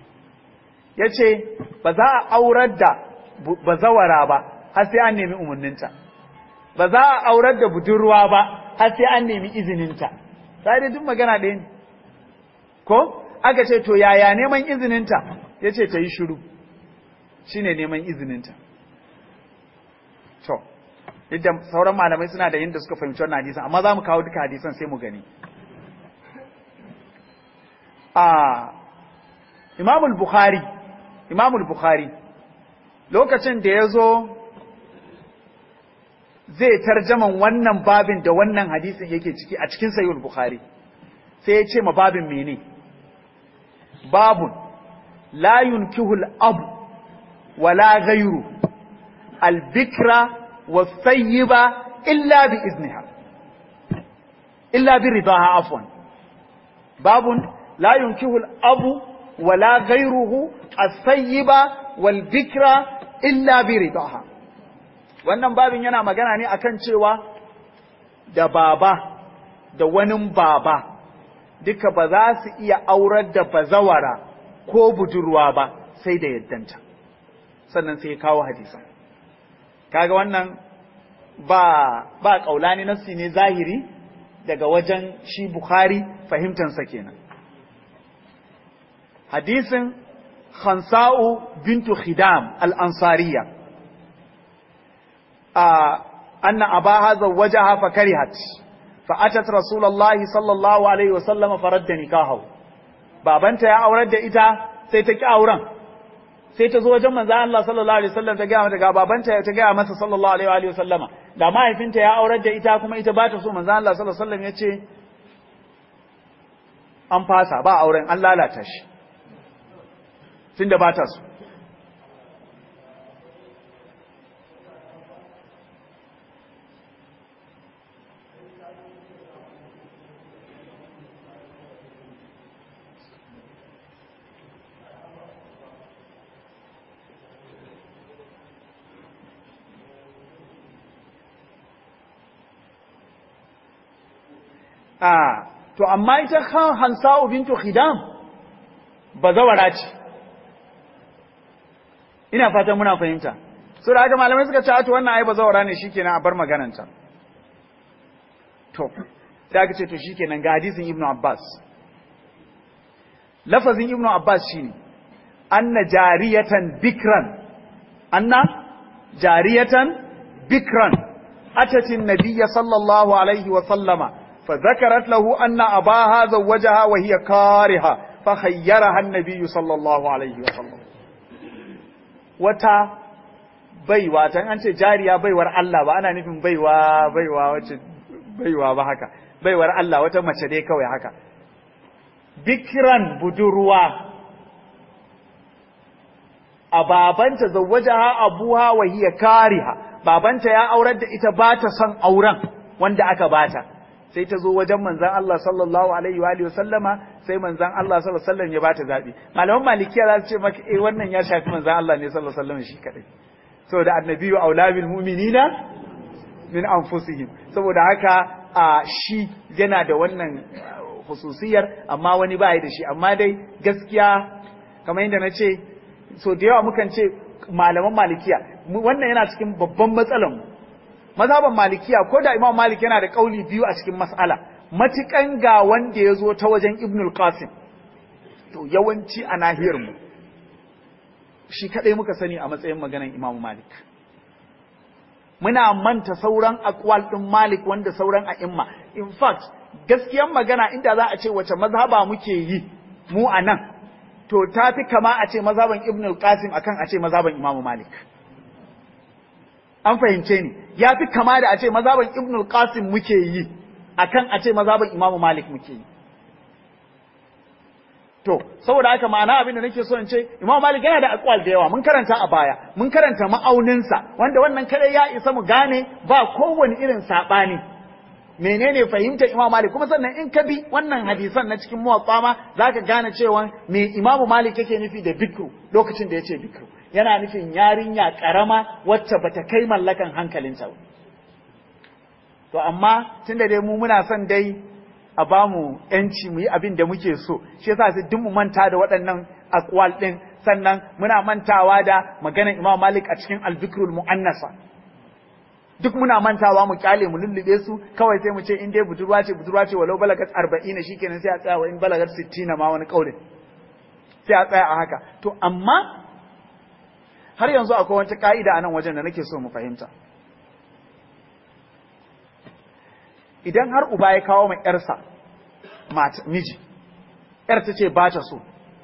Speaker 1: yace ba za a aurar da bazawara ba har sai an nemi umarninta ba za a aurar da budurwa ba har sai an nemi izininta sai dai duk magana ɗaya ne ko aka ce to yaya neman izininta yace ta yi shiru shine neman izininta to yadda sauran malamai suna da yadda suka fahimci wannan hadisan amma za mu kawo duka hadisan sai mu gani a imamul bukhari imamul bukhari lokacin da ya zo zai tarjaman wannan babin da wannan hadisin yake ciki a cikin sayyul bukhari sai ya ce ma babin mene babun la yunkihul abu wala ghayru al-bikra was-sayyiba illa bi izniha illa bi ridaha afwan babun la yunkihul abu wala ghayruhu as-sayyiba wal-bikra illa bi ridaha wannan babin yana magana ne akan cewa da baba da wani baba duka ba za su iya aurar da bazawara ko budurwa ba sai da yaddanta sannan sai ya kawo hadisan kaga wannan ba ba kaulani nassi ne zahiri daga wajen shi Bukhari fahimtansa kenan hadisin Khansa'u bintu Khidam al-Ansariya anna abaha zawwajaha fa karihat fa atat rasulullahi sallallahu alaihi wasallam faradda nikahu babanta ya aurar da ita sai ta ki auren sai ta zo wajen manzo Allah sallallahu alaihi wasallam ta ga mata ga babanta ta ga masa sallallahu alaihi wa sallama da mahaifinta ya aurar da ita kuma ita ba ta so manzo Allah sallallahu alaihi wasallam ya ce an fasa ba auren an lalata shi tunda ba ta so a to amma ita kan hansa'u bintu khidam bazawara ce ina fatan muna fahimta so da haka malamai suka ce to wannan ai bazawara ne shikenan a bar magananta to sai aka ce to shikenan ga hadisin ibnu abbas lafazin ibnu abbas shine anna jariyatan bikran anna jariyatan bikran atatin nabiyya sallallahu alaihi wa sallama فذكرت له أن أباها زوجها وهي كارهة فخيرها النبي صلى الله عليه وسلم وتا baiwa tan an ce jariya baiwar Allah ba ana nufin baiwa baiwa wacce baiwa ba haka baiwar Allah wata mace dai kawai haka bikran budurwa a babanta zawwajaha abuha wa hiya kariha babanta ya aurar da ita ba ta son auren wanda aka bata sai ta zo wajen manzan Allah sallallahu alaihi wa sallama sai manzan Allah sallallahu alaihi wasallam ya bata zabi malaman malikiya za su ce maka eh wannan ya shafi manzan Allah ne sallallahu alaihi wasallam shi kadai saboda annabiyu aula bil mu'minina min anfusihim saboda haka a shi yana da wannan hususiyar amma wani ba da shi amma dai gaskiya kamar yadda na ce so da yawa mukan ce malaman malikiya wannan yana cikin babban matsalar mu mazhaban malikiya ko da imam malik yana da kauli biyu a cikin mas'ala matukan ga wanda ya zo ta wajen ibnul qasim to yawanci a nahiyar mu shi kadai muka sani a matsayin maganan imam malik muna manta sauran akwal din malik wanda sauran a'imma in fact gaskiyan magana inda za a ce wace mazhaba muke yi mu a nan to ta fi kama a ce mazhaban ibnul qasim akan a ce mazhaban imam malik an fahimce ni ya fi kama da a ce mazaban ibnul qasim muke yi akan a ce mazaban imamu malik muke yi to saboda haka ma'ana abin da nake so in ce imamu malik yana da akwal da yawa mun karanta a baya mun karanta ma'auninsa wanda wannan kadai ya isa mu gane ba kowane irin sabani menene fahimtar imamu malik kuma sannan in ka bi wannan hadisan na cikin muwatta ma zaka gane cewa me imamu malik yake nufi da bikru lokacin da yace bikru yana nufin yarinya karama wacce bata kai mallakan hankalinta ba to amma tunda dai mu muna son dai a bamu yanci mu yi abin da muke so shi yasa sai duk mu manta da waɗannan aqwal din sannan muna mantawa da maganar Imam Malik a cikin al-Fikrul Mu'annasa duk muna mantawa mu kyale mu lullube su kawai sai mu ce in dai budurwa ce budurwa ce walau balagat 40 shikenan sai a tsaya wa in balagat 60 ma wani kaulin sai a tsaya a haka to amma har yanzu akwai wata ka'ida a nan wajen da nake so mu fahimta idan har uba ya kawo mai ‘yarsa miji, ‘yar ta ce ba ta so,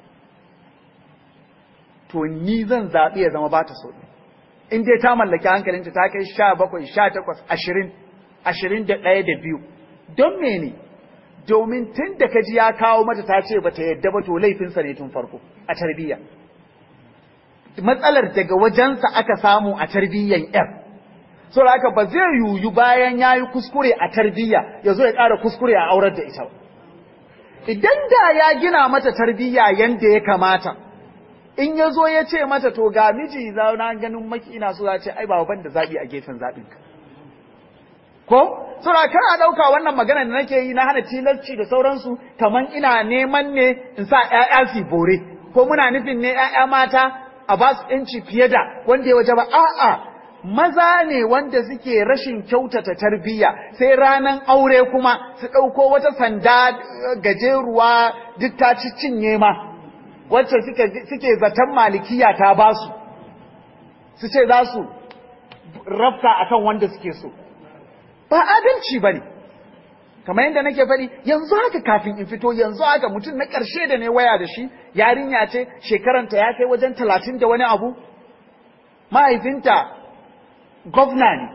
Speaker 1: to ni zan zaɓi ya zama ba ta so. In dai ta mallaki hankalinta ta kai sha bakwai, sha takwas, ashirin, ashirin da ɗaya da biyu. Don mene? Domin tun da ka ji ya kawo mata ta ce ba ta yadda ba to laifinsa ne tun farko a tarbiyya. Matsalar daga wajensa aka samu a tarbiyyan ‘yar. saboda haka ba zai yuyu bayan ya yi kuskure a tarbiyya ya zo ya ƙara kuskure a aurar da ita ba. Idan da ya gina mata tarbiyya yadda ya kamata, in ya zo ya ce mata to ga miji zauna ganin maki ina so ya ce ai ba ban da zaɓi a gefen zaɓinka. ko saboda kar a dauka wannan magana da nake yi na hana tilasci da sauransu kaman ina neman ne in sa ƴaƴa su bore ko muna nufin ne ƴaƴa mata a ba su inci fiye da wanda ya waje ba a'a maza ne wanda suke rashin kyautata tarbiyya sai ranan aure kuma su ɗauko wata sanda gajeruwa duk ta ci cinye ma wacce suke zaton malikiya ta ba su su ce za su rafta akan wanda suke so ba adalci ba ne kamar yadda nake faɗi yanzu haka kafin in fito yanzu haka mutum na ƙarshe da ne waya da shi yarinya ce shekaranta ya kai wajen talatin da wani abu mahaifinta gwamna ne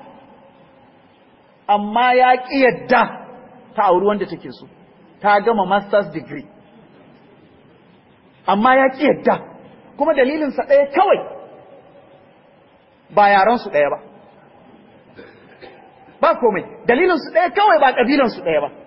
Speaker 1: amma ya ƙi yadda ta auri wanda take so ta gama master's degree amma ya ƙi yadda kuma dalilinsa ɗaya kawai ba yaransu ɗaya ba ba komai dalilinsu ɗaya kawai ba ƙabilansu ɗaya ba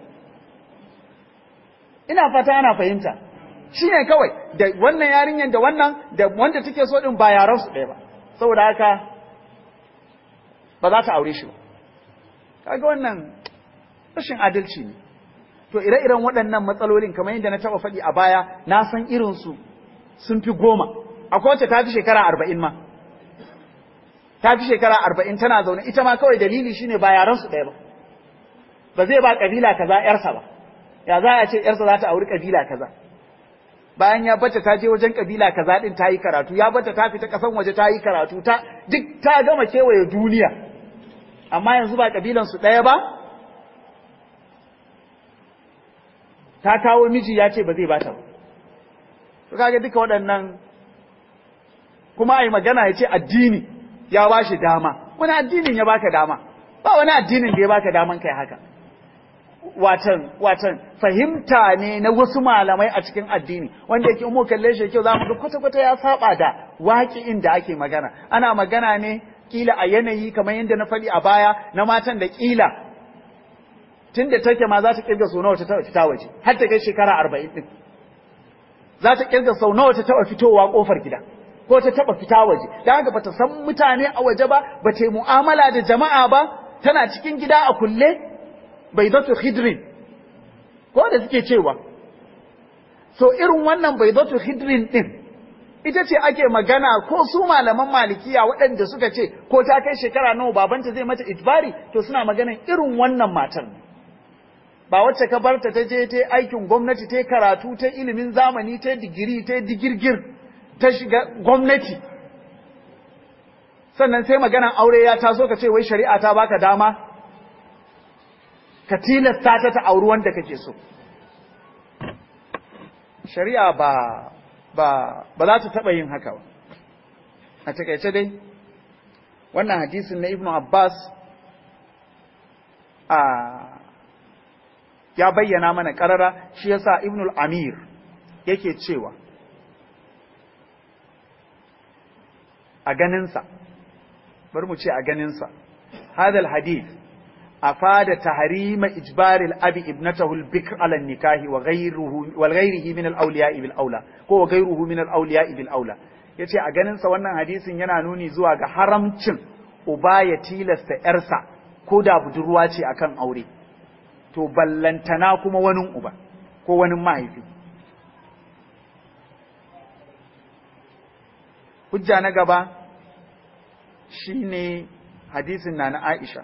Speaker 1: ina fata ana fahimta shi ne kawai da wannan yarinyar da wannan da wanda take so ɗin ba yaransu ɗaya ba saboda haka ba za ta aure shi ba kaga wannan rashin adalci ne to ire-iren waɗannan matsalolin kamar yadda na taɓa faɗi a baya na san irinsu sun fi goma akwai wacce ta fi shekara arba'in ma ta fi shekara arba'in tana zaune ita ma kawai dalili shine ba yaran su ɗaya ba ba zai ba kabila kaza yarsa ba ya za a ce yarsa za ta auri kabila kaza bayan ya bata ta je wajen kabila kaza din ta yi karatu ya bata ta fita kasan waje ta yi karatu ta duk ta gama kewaye duniya amma yanzu ba kabilan su ɗaya ba ta kawo miji ya ce ba zai bata ba to kaga duka waɗannan kuma ai magana ya ce addini ya ba shi dama wani addinin ya baka dama ba wani addinin da ya baka daman kai haka watan watan fahimta ne na wasu malamai a cikin addini wanda yake mu kalle shi kyau zamu ga kwata kwata ya saba da waƙi'in da ake magana ana magana ne kila a yanayi kamar yadda na faɗi a baya na matan da kila tunda take ma za ta kirga sau nawa ta taɓa fita waje har ta kai shekara arba'in ɗin za ta kirga sau nawa ta taɓa fitowa ƙofar gida ko ta taba fita waje dan haka bata san mutane a waje ba bata yi mu'amala da jama'a ba tana cikin gida a kulle baydatu khidrin ko da suke cewa so irin wannan baydatu khidrin din ita ce ake magana ko su malaman malikiya waɗanda suka ce ko ta kai shekara nawa babanta zai mata ijbari to suna maganan irin wannan matar ba wacce ka barta ta je ta aikin gwamnati ta karatu ta ilimin zamani ta digiri ta digirgir ta shiga gwamnati sannan sai maganan aure ya taso ka ce wai shari'a ta baka dama ka tilasta ta ta auri wanda kake so shari'a ba ba ba za ta taba yin haka ba a takaice dai wannan hadisin na ibnu abbas a ya bayyana mana karara shi yasa ibnu al-amir yake cewa a ganinsa bari mu ce a ganinsa hadal hadith afada tahrima ijbari al-abi ibnatahu al-bikr ala nikahi wa ghayruhu wal ghayrihi min al-awliya bil aula ko wa ghayruhu min al-awliya bil aula yace a ganinsa wannan hadisin yana nuni zuwa ga haramcin uba ya tilasta yarsa ko da budurwa ce akan aure to ballantana kuma wani uba ko wani mahaifi hujja na gaba shine hadisin na na Aisha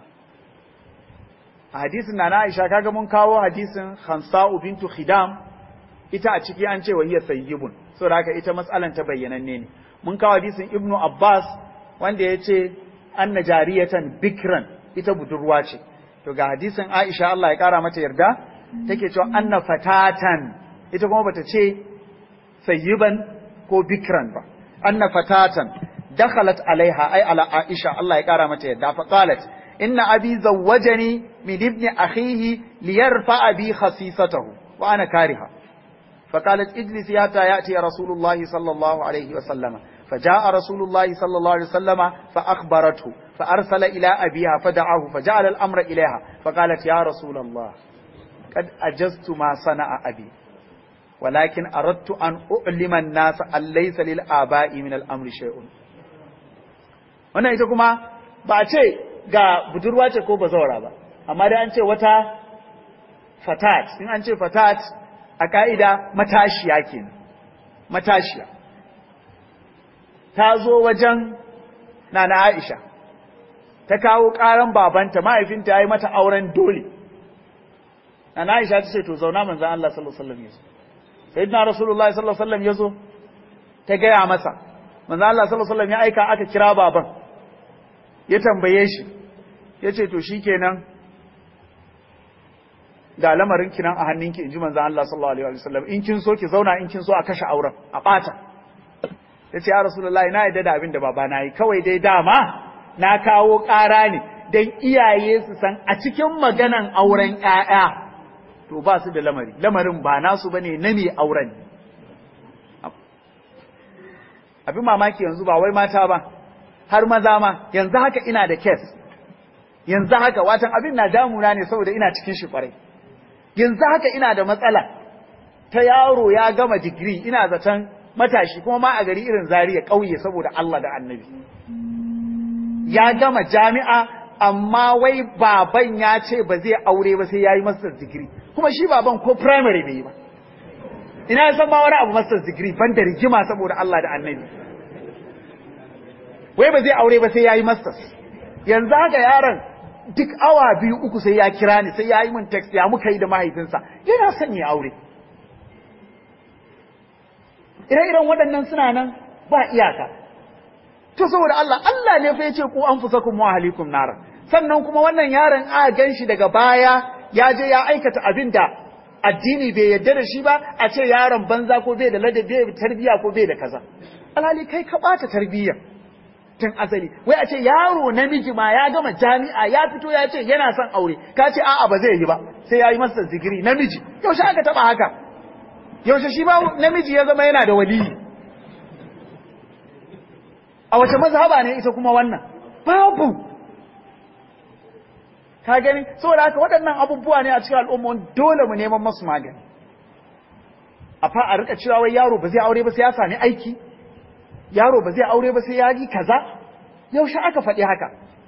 Speaker 1: a hadisin na na Aisha kaga mun kawo hadisin Khansa'u bintu Khidam ita a ciki an ce wa hiya sayyibun saboda haka ita mas'alan ta bayyananne ne mun kawo hadisin Ibnu Abbas wanda ya ce anna jariyatan bikran ita budurwa ce to ga hadisin Aisha Allah ya kara mata yarda take cewa anna fatatan ita kuma bata ce sayyiban ko bikran ba anna fatatan dakhalat alaiha ay ala Aisha Allah ya kara mata yarda fa qalat inna abi zawwajani min ibn akhihi liyarfa bi khasisatahu wa ana kariha فقالت اجلسي حتى ياتي رسول الله صلى الله عليه وسلم فجاء رسول الله صلى الله عليه وسلم فاخبرته فارسل الى ابيها فدعاه فجعل الامر اليها فقالت يا رسول الله قد اجزت ما صنع ابي ولكن اردت ان اعلم الناس ان ليس للاباء من الامر شيء wannan ita kuma ba a ce ga budurwa ce ko bazawara ba amma dai an ce wata fatat in an ce fatat a ka'ida matashiya kenan matashiya ta zo wajen nana Aisha ta kawo ƙaran babanta mahaifinta ya yi mata auren dole nana Aisha ta ce to zauna manzan Allah sallallahu alaihi wasallam yazo sayyidina rasulullahi sallallahu alaihi wasallam yazo ta gaya masa manzan Allah sallallahu alaihi wasallam ya aika aka kira baban ya tambaye shi ya ce to shikenan ga lamarin kinan a hannunki in ji manzan Allah sallallahu alaihi wasallam in kin so ki zauna in kin so a kashe auren a ɓata ya ce ya rasulullahi na yadda da abin da baba na yi kawai dai dama na kawo ƙara ne don iyaye su san a cikin maganan auren ƴaƴa to ba su da lamari lamarin ba nasu bane na mai auren abin mamaki yanzu ba wai mata ba har maza ma yanzu haka ina da kes yanzu haka watan abin na damuna ne saboda ina cikin shi kwarai yanzu haka ina da matsala ta yaro ya gama digiri ina zaton matashi kuma ma a gari irin zariya ƙauye saboda Allah da annabi ya gama jami'a amma wai baban ya ce ba zai aure ba sai ya yi master's degree kuma shi baban ko primary bai yi ba ina ya san ma wani abu master's degree ban da rigima saboda Allah da annabi wai ba zai aure ba sai ya yi masters yanzu haka yaron duk awa biyu uku sai ya kira ni sai ya yi min text ya muka yi da mahaifinsa yana son ya aure ire-iren waɗannan suna nan ba iyaka to saboda Allah Allah ne fa yace ku anfusakum wa ahlikum nar sannan kuma wannan yaron a gan shi daga baya ya je ya aikata abin da addini bai yarda da shi ba a ce yaron banza ko bai da ladabi bai tarbiya ko bai da kaza alhali kai ka bata tarbiyya tun asali wai a ce yaro namiji ma ya gama jami'a ya fito ya ce yana son aure ka ce a'a ba zai yi ba sai ya yi masa digiri namiji yaushe aka taba haka yaushe shi ba namiji ya zama yana da waliyi a wace mazhaba ne ita kuma wannan babu ka gani saboda haka waɗannan abubuwa ne a cikin al'umma dole mu neman masu magani a fa a rika cewa wai yaro ba zai aure ba sai ya sami aiki yaro ba zai aure ba sai ya yi kaza yaushe aka faɗi haka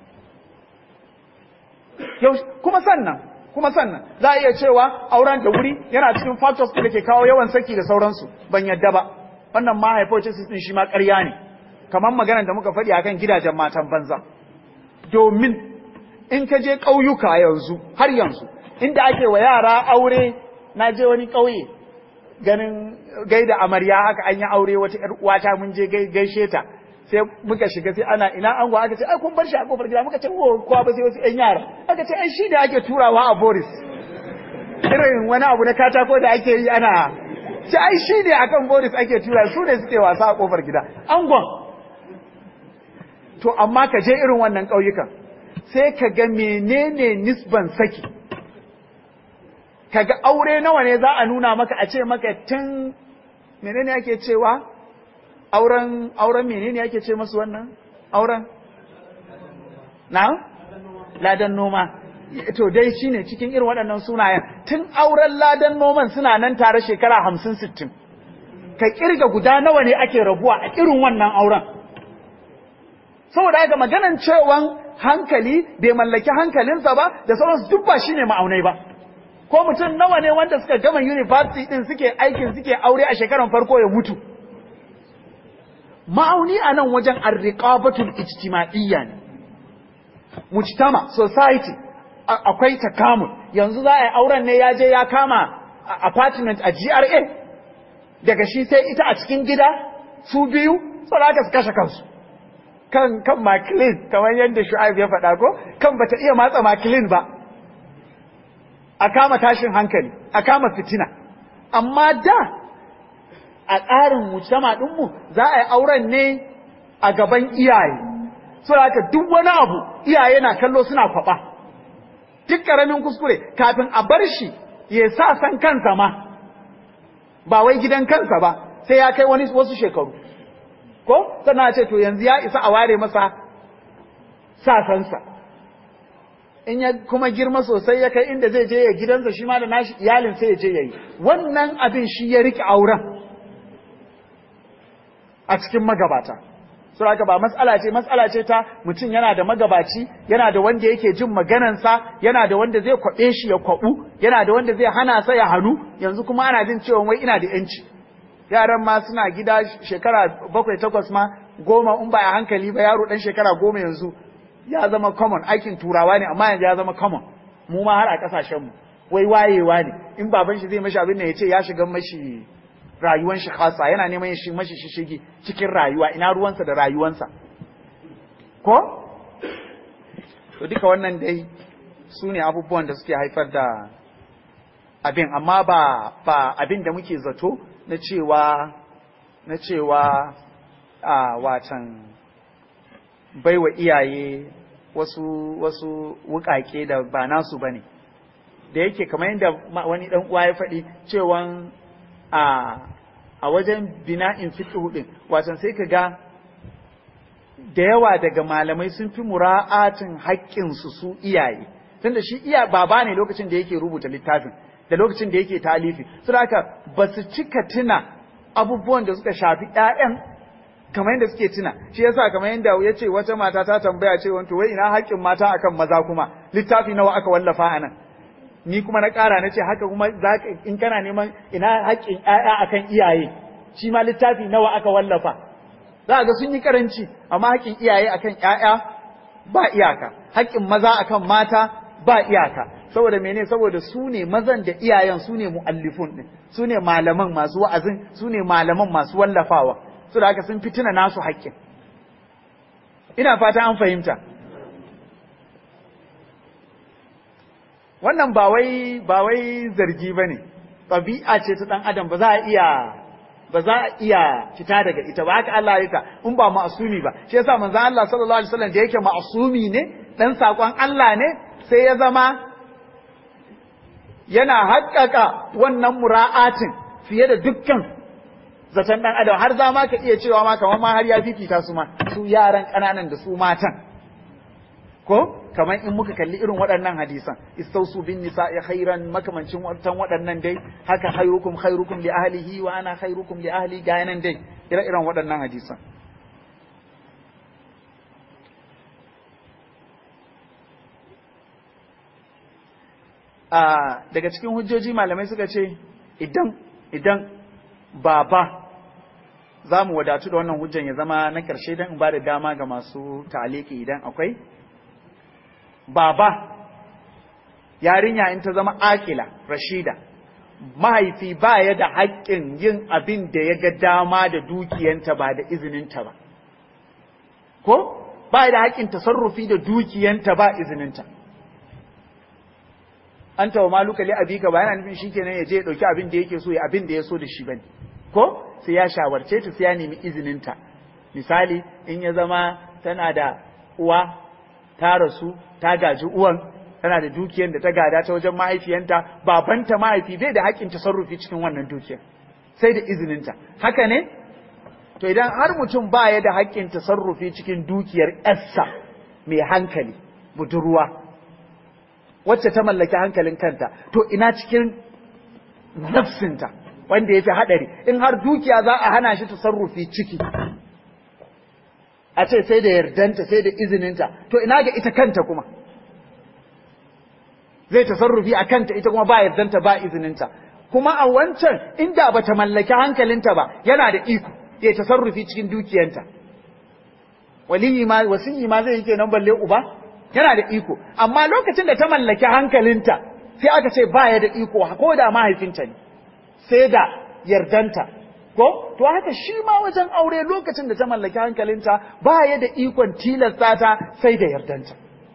Speaker 1: kuma sannan kuma sannan za a iya cewa auren da wuri yana cikin factors da ke kawo yawan saki da sauransu ban yadda ba wannan ma hypothesis din shi ma ƙarya ne kamar maganar da muka faɗi akan gidajen matan banza domin in ka je ƙauyuka yanzu har yanzu inda ake wa yara aure na je wani ƙauye ganin gaida amarya haka an yi aure wata ƴar uwata mun je gaishe ta sai muka shiga sai ana ina ango aka ce ai kun bar shi a kofar gida muka ce wo kowa ba sai wasu ƴan yara aka ce ai shi da ake turawa a Boris irin wani abu na katako da ake yi ana ce ai shi ne akan Boris ake tura su ne suke wasa a kofar gida angon to amma ka je irin wannan ƙauyukan sai ka ga menene nisban saki kaga aure nawa ne za a nuna maka a ce maka tun menene ake cewa auren auren menene ake ce masu wannan auren na ladan noma to dai shine cikin irin waɗannan sunayen tun auren ladan noman suna nan tare shekara hamsin sittin ka kirga guda nawa ne ake rabuwa a irin wannan auren saboda haka maganan cewan hankali bai mallaki hankalinsa ba da sauransu duk ba shine ma'aunai ba ko mutum nawa ne wanda suka gama university din suke aikin suke aure a shekaran farko ya mutu ma'auni a nan wajen arriqabatul ijtima'iyya ne mujtama society akwai takamul yanzu za a yi auren ne ya je ya kama apartment a GRA daga shi sai ita a cikin gida su biyu saboda su kashe kansu kan kan makilin kamar yadda Shu'aib ya faɗa ko kan bata iya matsa makilin ba a kama tashin hankali a kama fitina amma da a tsarin mujtama ɗinmu za a yi auren ne a gaban iyaye so haka duk wani abu iyaye na kallo suna kwaɓa duk ƙaramin kuskure kafin a bar shi ya sa san kansa ma ba wai gidan kansa ba sai ya kai wani wasu shekaru ko sannan ce to yanzu ya isa a ware masa sasansa in ya kuma girma sosai ya kai inda zai je ya gidansa shi ma da nashi iyalin sai ya je ya yi wannan abin shi ya rike auren a cikin magabata saboda ba matsala ce matsala ce ta mutum yana da magabaci yana da wanda yake jin maganansa yana da wanda zai kwaɓe shi ya kwaɓu yana da wanda zai hana sa ya hannu yanzu kuma ana jin cewa wai ina da yanci yaran ma suna gida shekara bakwai takwas ma goma in ba a hankali ba yaro dan shekara goma yanzu ya zama common aikin turawa ne amma yanzu ya zama common mu ma har a kasashen mu wai wayewa ne in baban shi zai mashi abin da ya ce ya shiga mashi rayuwan shi khasa yana neman shi mashi shishigi cikin rayuwa ina ruwansa da rayuwansa ko to duka wannan dai su ne abubuwan da suke haifar da abin amma ba ba abin da muke zato na cewa na cewa a watan baiwa iyaye wasu wasu wukake da ba nasu bane da yake kamar yadda wani dan uwa ya faɗi cewan a a wajen bina'in fiqh din watan sai ka ga da yawa daga malamai sun fi mura'atin haƙƙin su su iyaye tunda shi iya baba ne lokacin da yake rubuta littafin da lokacin da yake talifi su haka ba su cika tuna abubuwan da suka shafi ƴaƴan kamar yadda suke tuna shi yasa kamar yadda ya ce wata mata ta tambaya ce wanto wai ina haƙƙin mata akan maza kuma littafi nawa aka wallafa a nan ni kuma na ƙara na ce haka kuma in kana neman ina haƙƙin ƴaƴa akan iyaye shi ma littafi nawa aka wallafa za ga sun yi karanci amma haƙƙin iyaye akan ƴaƴa ba iyaka haƙƙin maza akan mata ba iyaka saboda mene saboda su ne mazan da iyayen su ne mu'allifun din su ne malaman masu wa'azin su ne malaman masu wallafawa su da haka sun fitina nasu haƙƙin ina fata an fahimta wannan ba wai ba wai zargi bane ɗabi'a ce ta ɗan adam ba za a iya ba za a iya fita daga ita ba haka Allah ya ta in ba ma'asumi ba shi yasa manzon Allah sallallahu alaihi wasallam da yake ma'asumi ne dan sakon Allah ne sai ya zama yana haƙƙaƙa wannan mura'atin fiye da dukkan zaton ɗan adam har za ma ka iya cewa ma kamar ma har ya fifita su ma su yaran ƙananan da su matan ko kamar in muka kalli irin waɗannan hadisan istausu bin nisa'i khairan makamancin watan waɗannan dai haka khairukum khairukum li ahlihi wa ana khairukum li ahli ga yanan dai ire iren waɗannan hadisan a daga cikin hujjoji malamai suka ce idan idan baba za mu wadatu da wannan hujjan ya zama na ƙarshe don in ba da dama ga masu taliki idan akwai baba yarinya in ta zama akila rashida mahaifi ba ya da haƙƙin yin abin da ya ga dama da dukiyanta ba da izininta ba ko ba ya da haƙƙin tasarrufi da dukiyanta ba izininta an tawa maluka li abika ba yana nufin shikenan ya je ya dauki abin da yake so ya abin da ya so da shi bane ko sai ya shawarce ta sai ya nemi izininta misali in ya zama tana da uwa ta rasu ta gaji uwan tana da dukiyar da ta gada ta wajen mahaifiyanta babanta mahaifi bai da haƙƙin tasarrufi cikin wannan dukiyar sai da izininta haka ne to idan har mutum ba ya da haƙƙin tasarrufi cikin dukiyar yarsa mai hankali budurwa wacce ta mallaki hankalin kanta to ina cikin nafsinta wanda ya fi haɗari in har dukiya za a hana shi tasarrufi ciki a ce sai da yardanta sai da izininta to ina ga ita kanta kuma zai tasarrufi a kanta ita kuma ba yardanta ba izininta kuma a wancan inda ba ta mallaki hankalinta ba yana da iko ya tasarrufi cikin dukiyanta waliyi ma wasiyi ma zai yi kenan balle uba yana da iko amma lokacin da ta mallaki hankalinta sai aka ce baya da iko ko da mahaifinta ne sai da yardanta ko to haka shi ma wajen aure lokacin da ta mallaki hankalinta baya da ikon tilasta ta sai da yardanta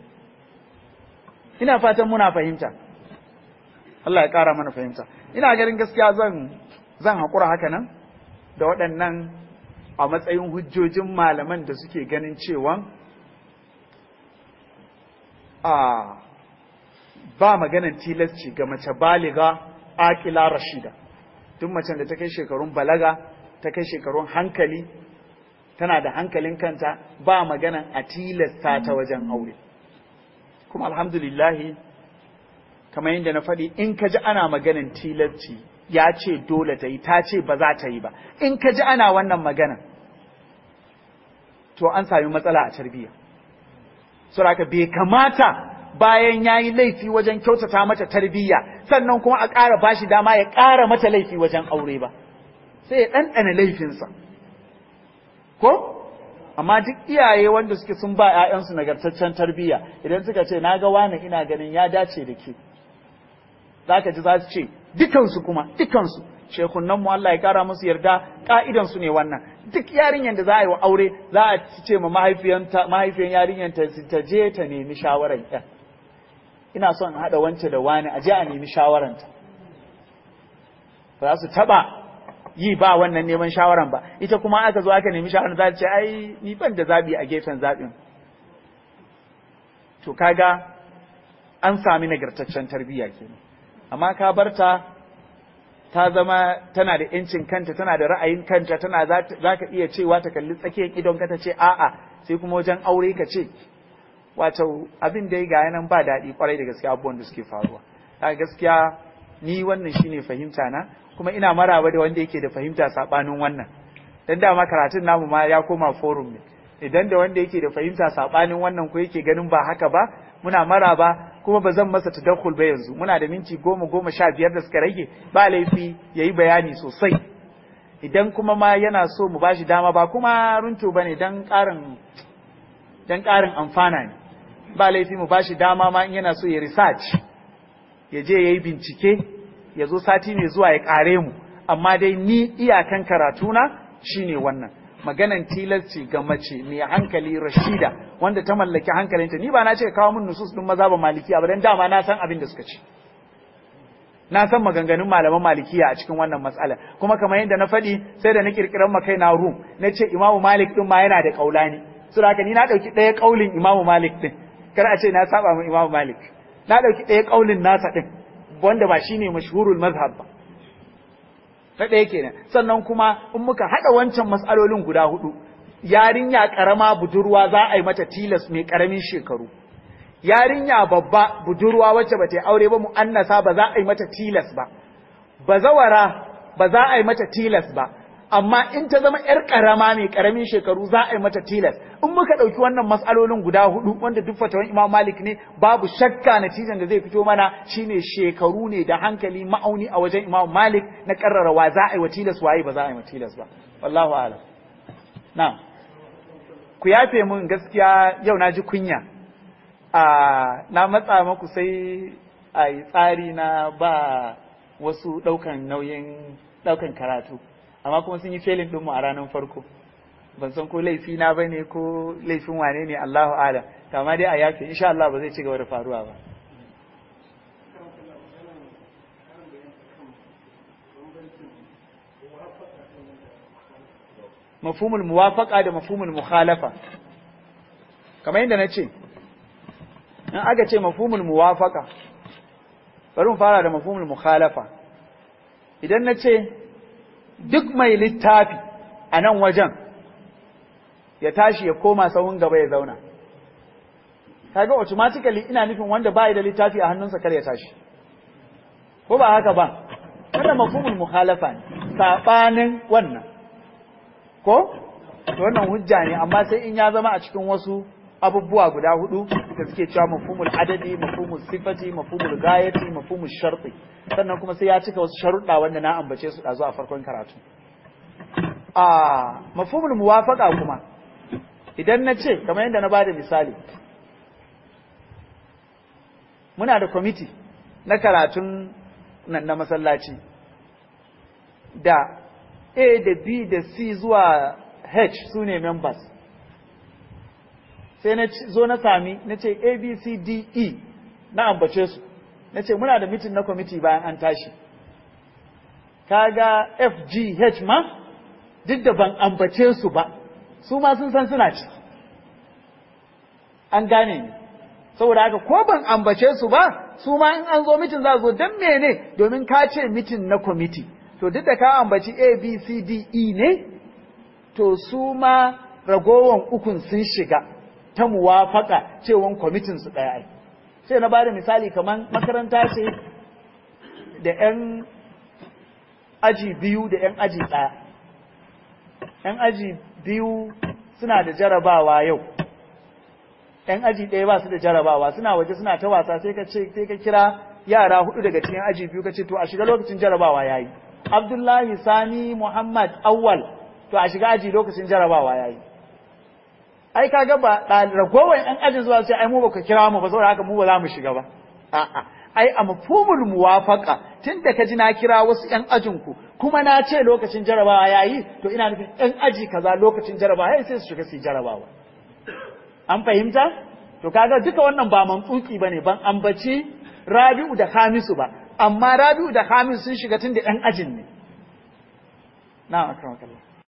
Speaker 1: ina fatan muna fahimta Allah ya ƙara mana fahimta ina ganin gaskiya zan zan haƙura haka nan da waɗannan a matsayin hujjojin malaman da suke ganin cewa a ba maganan tilasci ga mace baliga akila rashida tun macen da ta kai shekarun balaga ta kai shekarun hankali tana da hankalin kanta ba maganan a tilasta ta wajen aure kuma alhamdulillahi kamar yadda na faɗi in ka ji ana maganan tilasci ya ce dole ta yi ta ce ba za ta yi ba in ka ji ana wannan maganan to an sami matsala a tarbiyya saboda bai kamata bayan ya yi laifi wajen kyautata mata tarbiyya sannan kuma a ƙara bashi dama ya ƙara mata laifi wajen aure ba sai ya ɗanɗana laifinsa ko amma duk iyaye wanda suke sun ba 'ya'yansu nagartaccen tarbiyya idan suka ce na ga wani ina ganin ya dace da ke za ka ji za su ce dukansu kuma dukansu shekunan mu Allah ya kara musu yarda ka'idan su ne wannan duk yarinyar da za a yi wa aure za a ce ma mahaifiyanta mahaifiyan yarinyar ta ta je ta nemi shawaran ƴan ina son in haɗa wance da wani a je a nemi shawaranta ba za su taba yi ba wannan neman shawaran ba ita kuma aka zo aka nemi shawaran za ta ce ai ni ban da zabi a gefen zabin to kaga an sami nagartaccen tarbiyya kenan amma ka barta ta zama tana da yancin kanta tana da ra'ayin kanta tana za ka iya cewa ta kalli tsakiyar idon ka ta ce a'a sai kuma wajen aure ka ce wato abin da ya ga nan ba daɗi kwarai da gaskiya abubuwan da suke faruwa a gaskiya ni wannan shine fahimta na kuma ina maraba da wanda yake da fahimta sabanin wannan dan dama karatun namu ma ya koma forum ne idan da wanda yake da fahimta sabanin wannan ko yake ganin ba haka ba muna maraba kuma ba zan masa tadakkul ba yanzu muna da minti goma goma sha biyar da suka rage ba laifi ya yi bayani sosai idan kuma ma yana so mu bashi dama ba kuma runto ba ne don ƙarin don ƙarin amfana ne ba laifi mu bashi dama ma in yana so ya research ya je ya yi bincike ya zo sati mai zuwa ya ƙare mu amma dai ni iyakan karatuna shine wannan maganan tilasci ga mace mai hankali rashida wanda ta mallaki hankalinta ni ba na ce kawo min nusus din maza ba malikiya ba dan dama na san abin da suka ce na san maganganun malaman malikiya a cikin wannan matsala kuma kamar yadda na faɗi sai da na kirkiran ma kaina rum na ce imamu malik din ma yana da kaulani so haka ni na dauki ɗaya kaulin imamu malik din kar a ce na saba mu imamu malik na dauki ɗaya kaulin nasa din wanda ba shine mashhurul mazhab ba na ɗaya kenan sannan kuma in muka haɗa wancan matsalolin guda hudu yarinya ƙarama budurwa za a yi mata tilas mai ƙaramin shekaru yarinya babba budurwa wacce ba ta aure ba mu'annasa ba za a yi mata tilas ba bazawara ba za a yi mata tilas ba amma in ta zama ‘yar ƙarama mai ƙaramin shekaru za a yi mata tilas in muka ɗauki wannan matsalolin guda hudu wanda duk fatawan imam malik ne babu shakka natijan da zai fito mana shine shekaru ne da hankali ma'auni a wajen imam malik na ƙarrara wa za a yi wa tilas waye ba za a yi wa tilas ba wallahu alam na ku yafe mun gaskiya yau na ji kunya a na matsa maku sai a yi tsari na ba wasu ɗaukan nauyin ɗaukan karatu amma kuma sun yi felin ɗinmu a ranar farko ban san ko laifi na ba ne ko laifin wane ne Allahu ala kama dai a yafe insha Allah ba zai ci gaba da faruwa ba mafhumul muwafaqa da mafhumul mukhalafa kamar yadda na ce in aka ce mafhumul muwafaqa bari mu fara da mafhumul mukhalafa idan na ce duk mai littafi a nan wajen ya tashi ya koma sahun gaba ya zauna kaga automatically ina nufin wanda bai da littafi a hannunsa kar ya tashi ko ba haka ba wannan mafhumul mukhalafa ne sabanin wannan ko to wannan hujja ne amma sai in ya zama a cikin wasu abubuwa guda hudu da suke cewa mafhumul adadi mafhumul sifati mafhumul gayati mafhumul sharti sannan kuma sai ya cika wasu sharuɗa wanda na ambace su ɗazu a farkon karatu a mafhumul muwafaqa kuma idan na ce kamar yadda na bada misali muna da kwamiti na karatun nan na masallaci da A da B da C zuwa H su ne members sai na zo na sami na ce A B C D E na ambace su na ce muna da mitin na kwamiti bayan an tashi kaga F G H ma duk da ban ambace su ba su ma sun san suna ci an gane ni saboda haka ko ban ambace su ba su ma in an zo mitin za zo don mene domin ka ce mitin na kwamiti to duk da ka ambaci A B C D E ne to su ma ragowan ukun sun shiga ta muwafaka cewan kwamitin su ɗaya ai sai na bada misali kamar makaranta ce da 'yan aji biyu da 'yan aji ɗaya 'yan aji biyu suna da jarabawa yau ‘yan aji ɗaya ba su da jarabawa suna waje suna ta wasa sai ka ce sai ka kira yara hudu daga cikin aji biyu ka ce to a shiga lokacin jarabawa ya yi abdullahi sani muhammad awwal to a shiga aji lokacin jarabawa ya yi ai kaga ba ragowar ‘yan ajin zuwa sai ai mu ba ka kira mu ba saboda haka mu ba za mu shiga ba a'a ai a mafhumul muwafaqa tunda ka ji na kira wasu ‘yan ajinku kuma na ce lokacin jarabawa ya yi to ina nufin ‘yan aji kaza lokacin jarabawa ya sai su shiga su yi jarabawa an fahimta to kaga duka wannan ba mantsuki bane ban ambaci Rabi'u da Hamisu ba amma Rabi'u da Hamisu sun shiga tun da ɗan ajin ne na'am akramakallah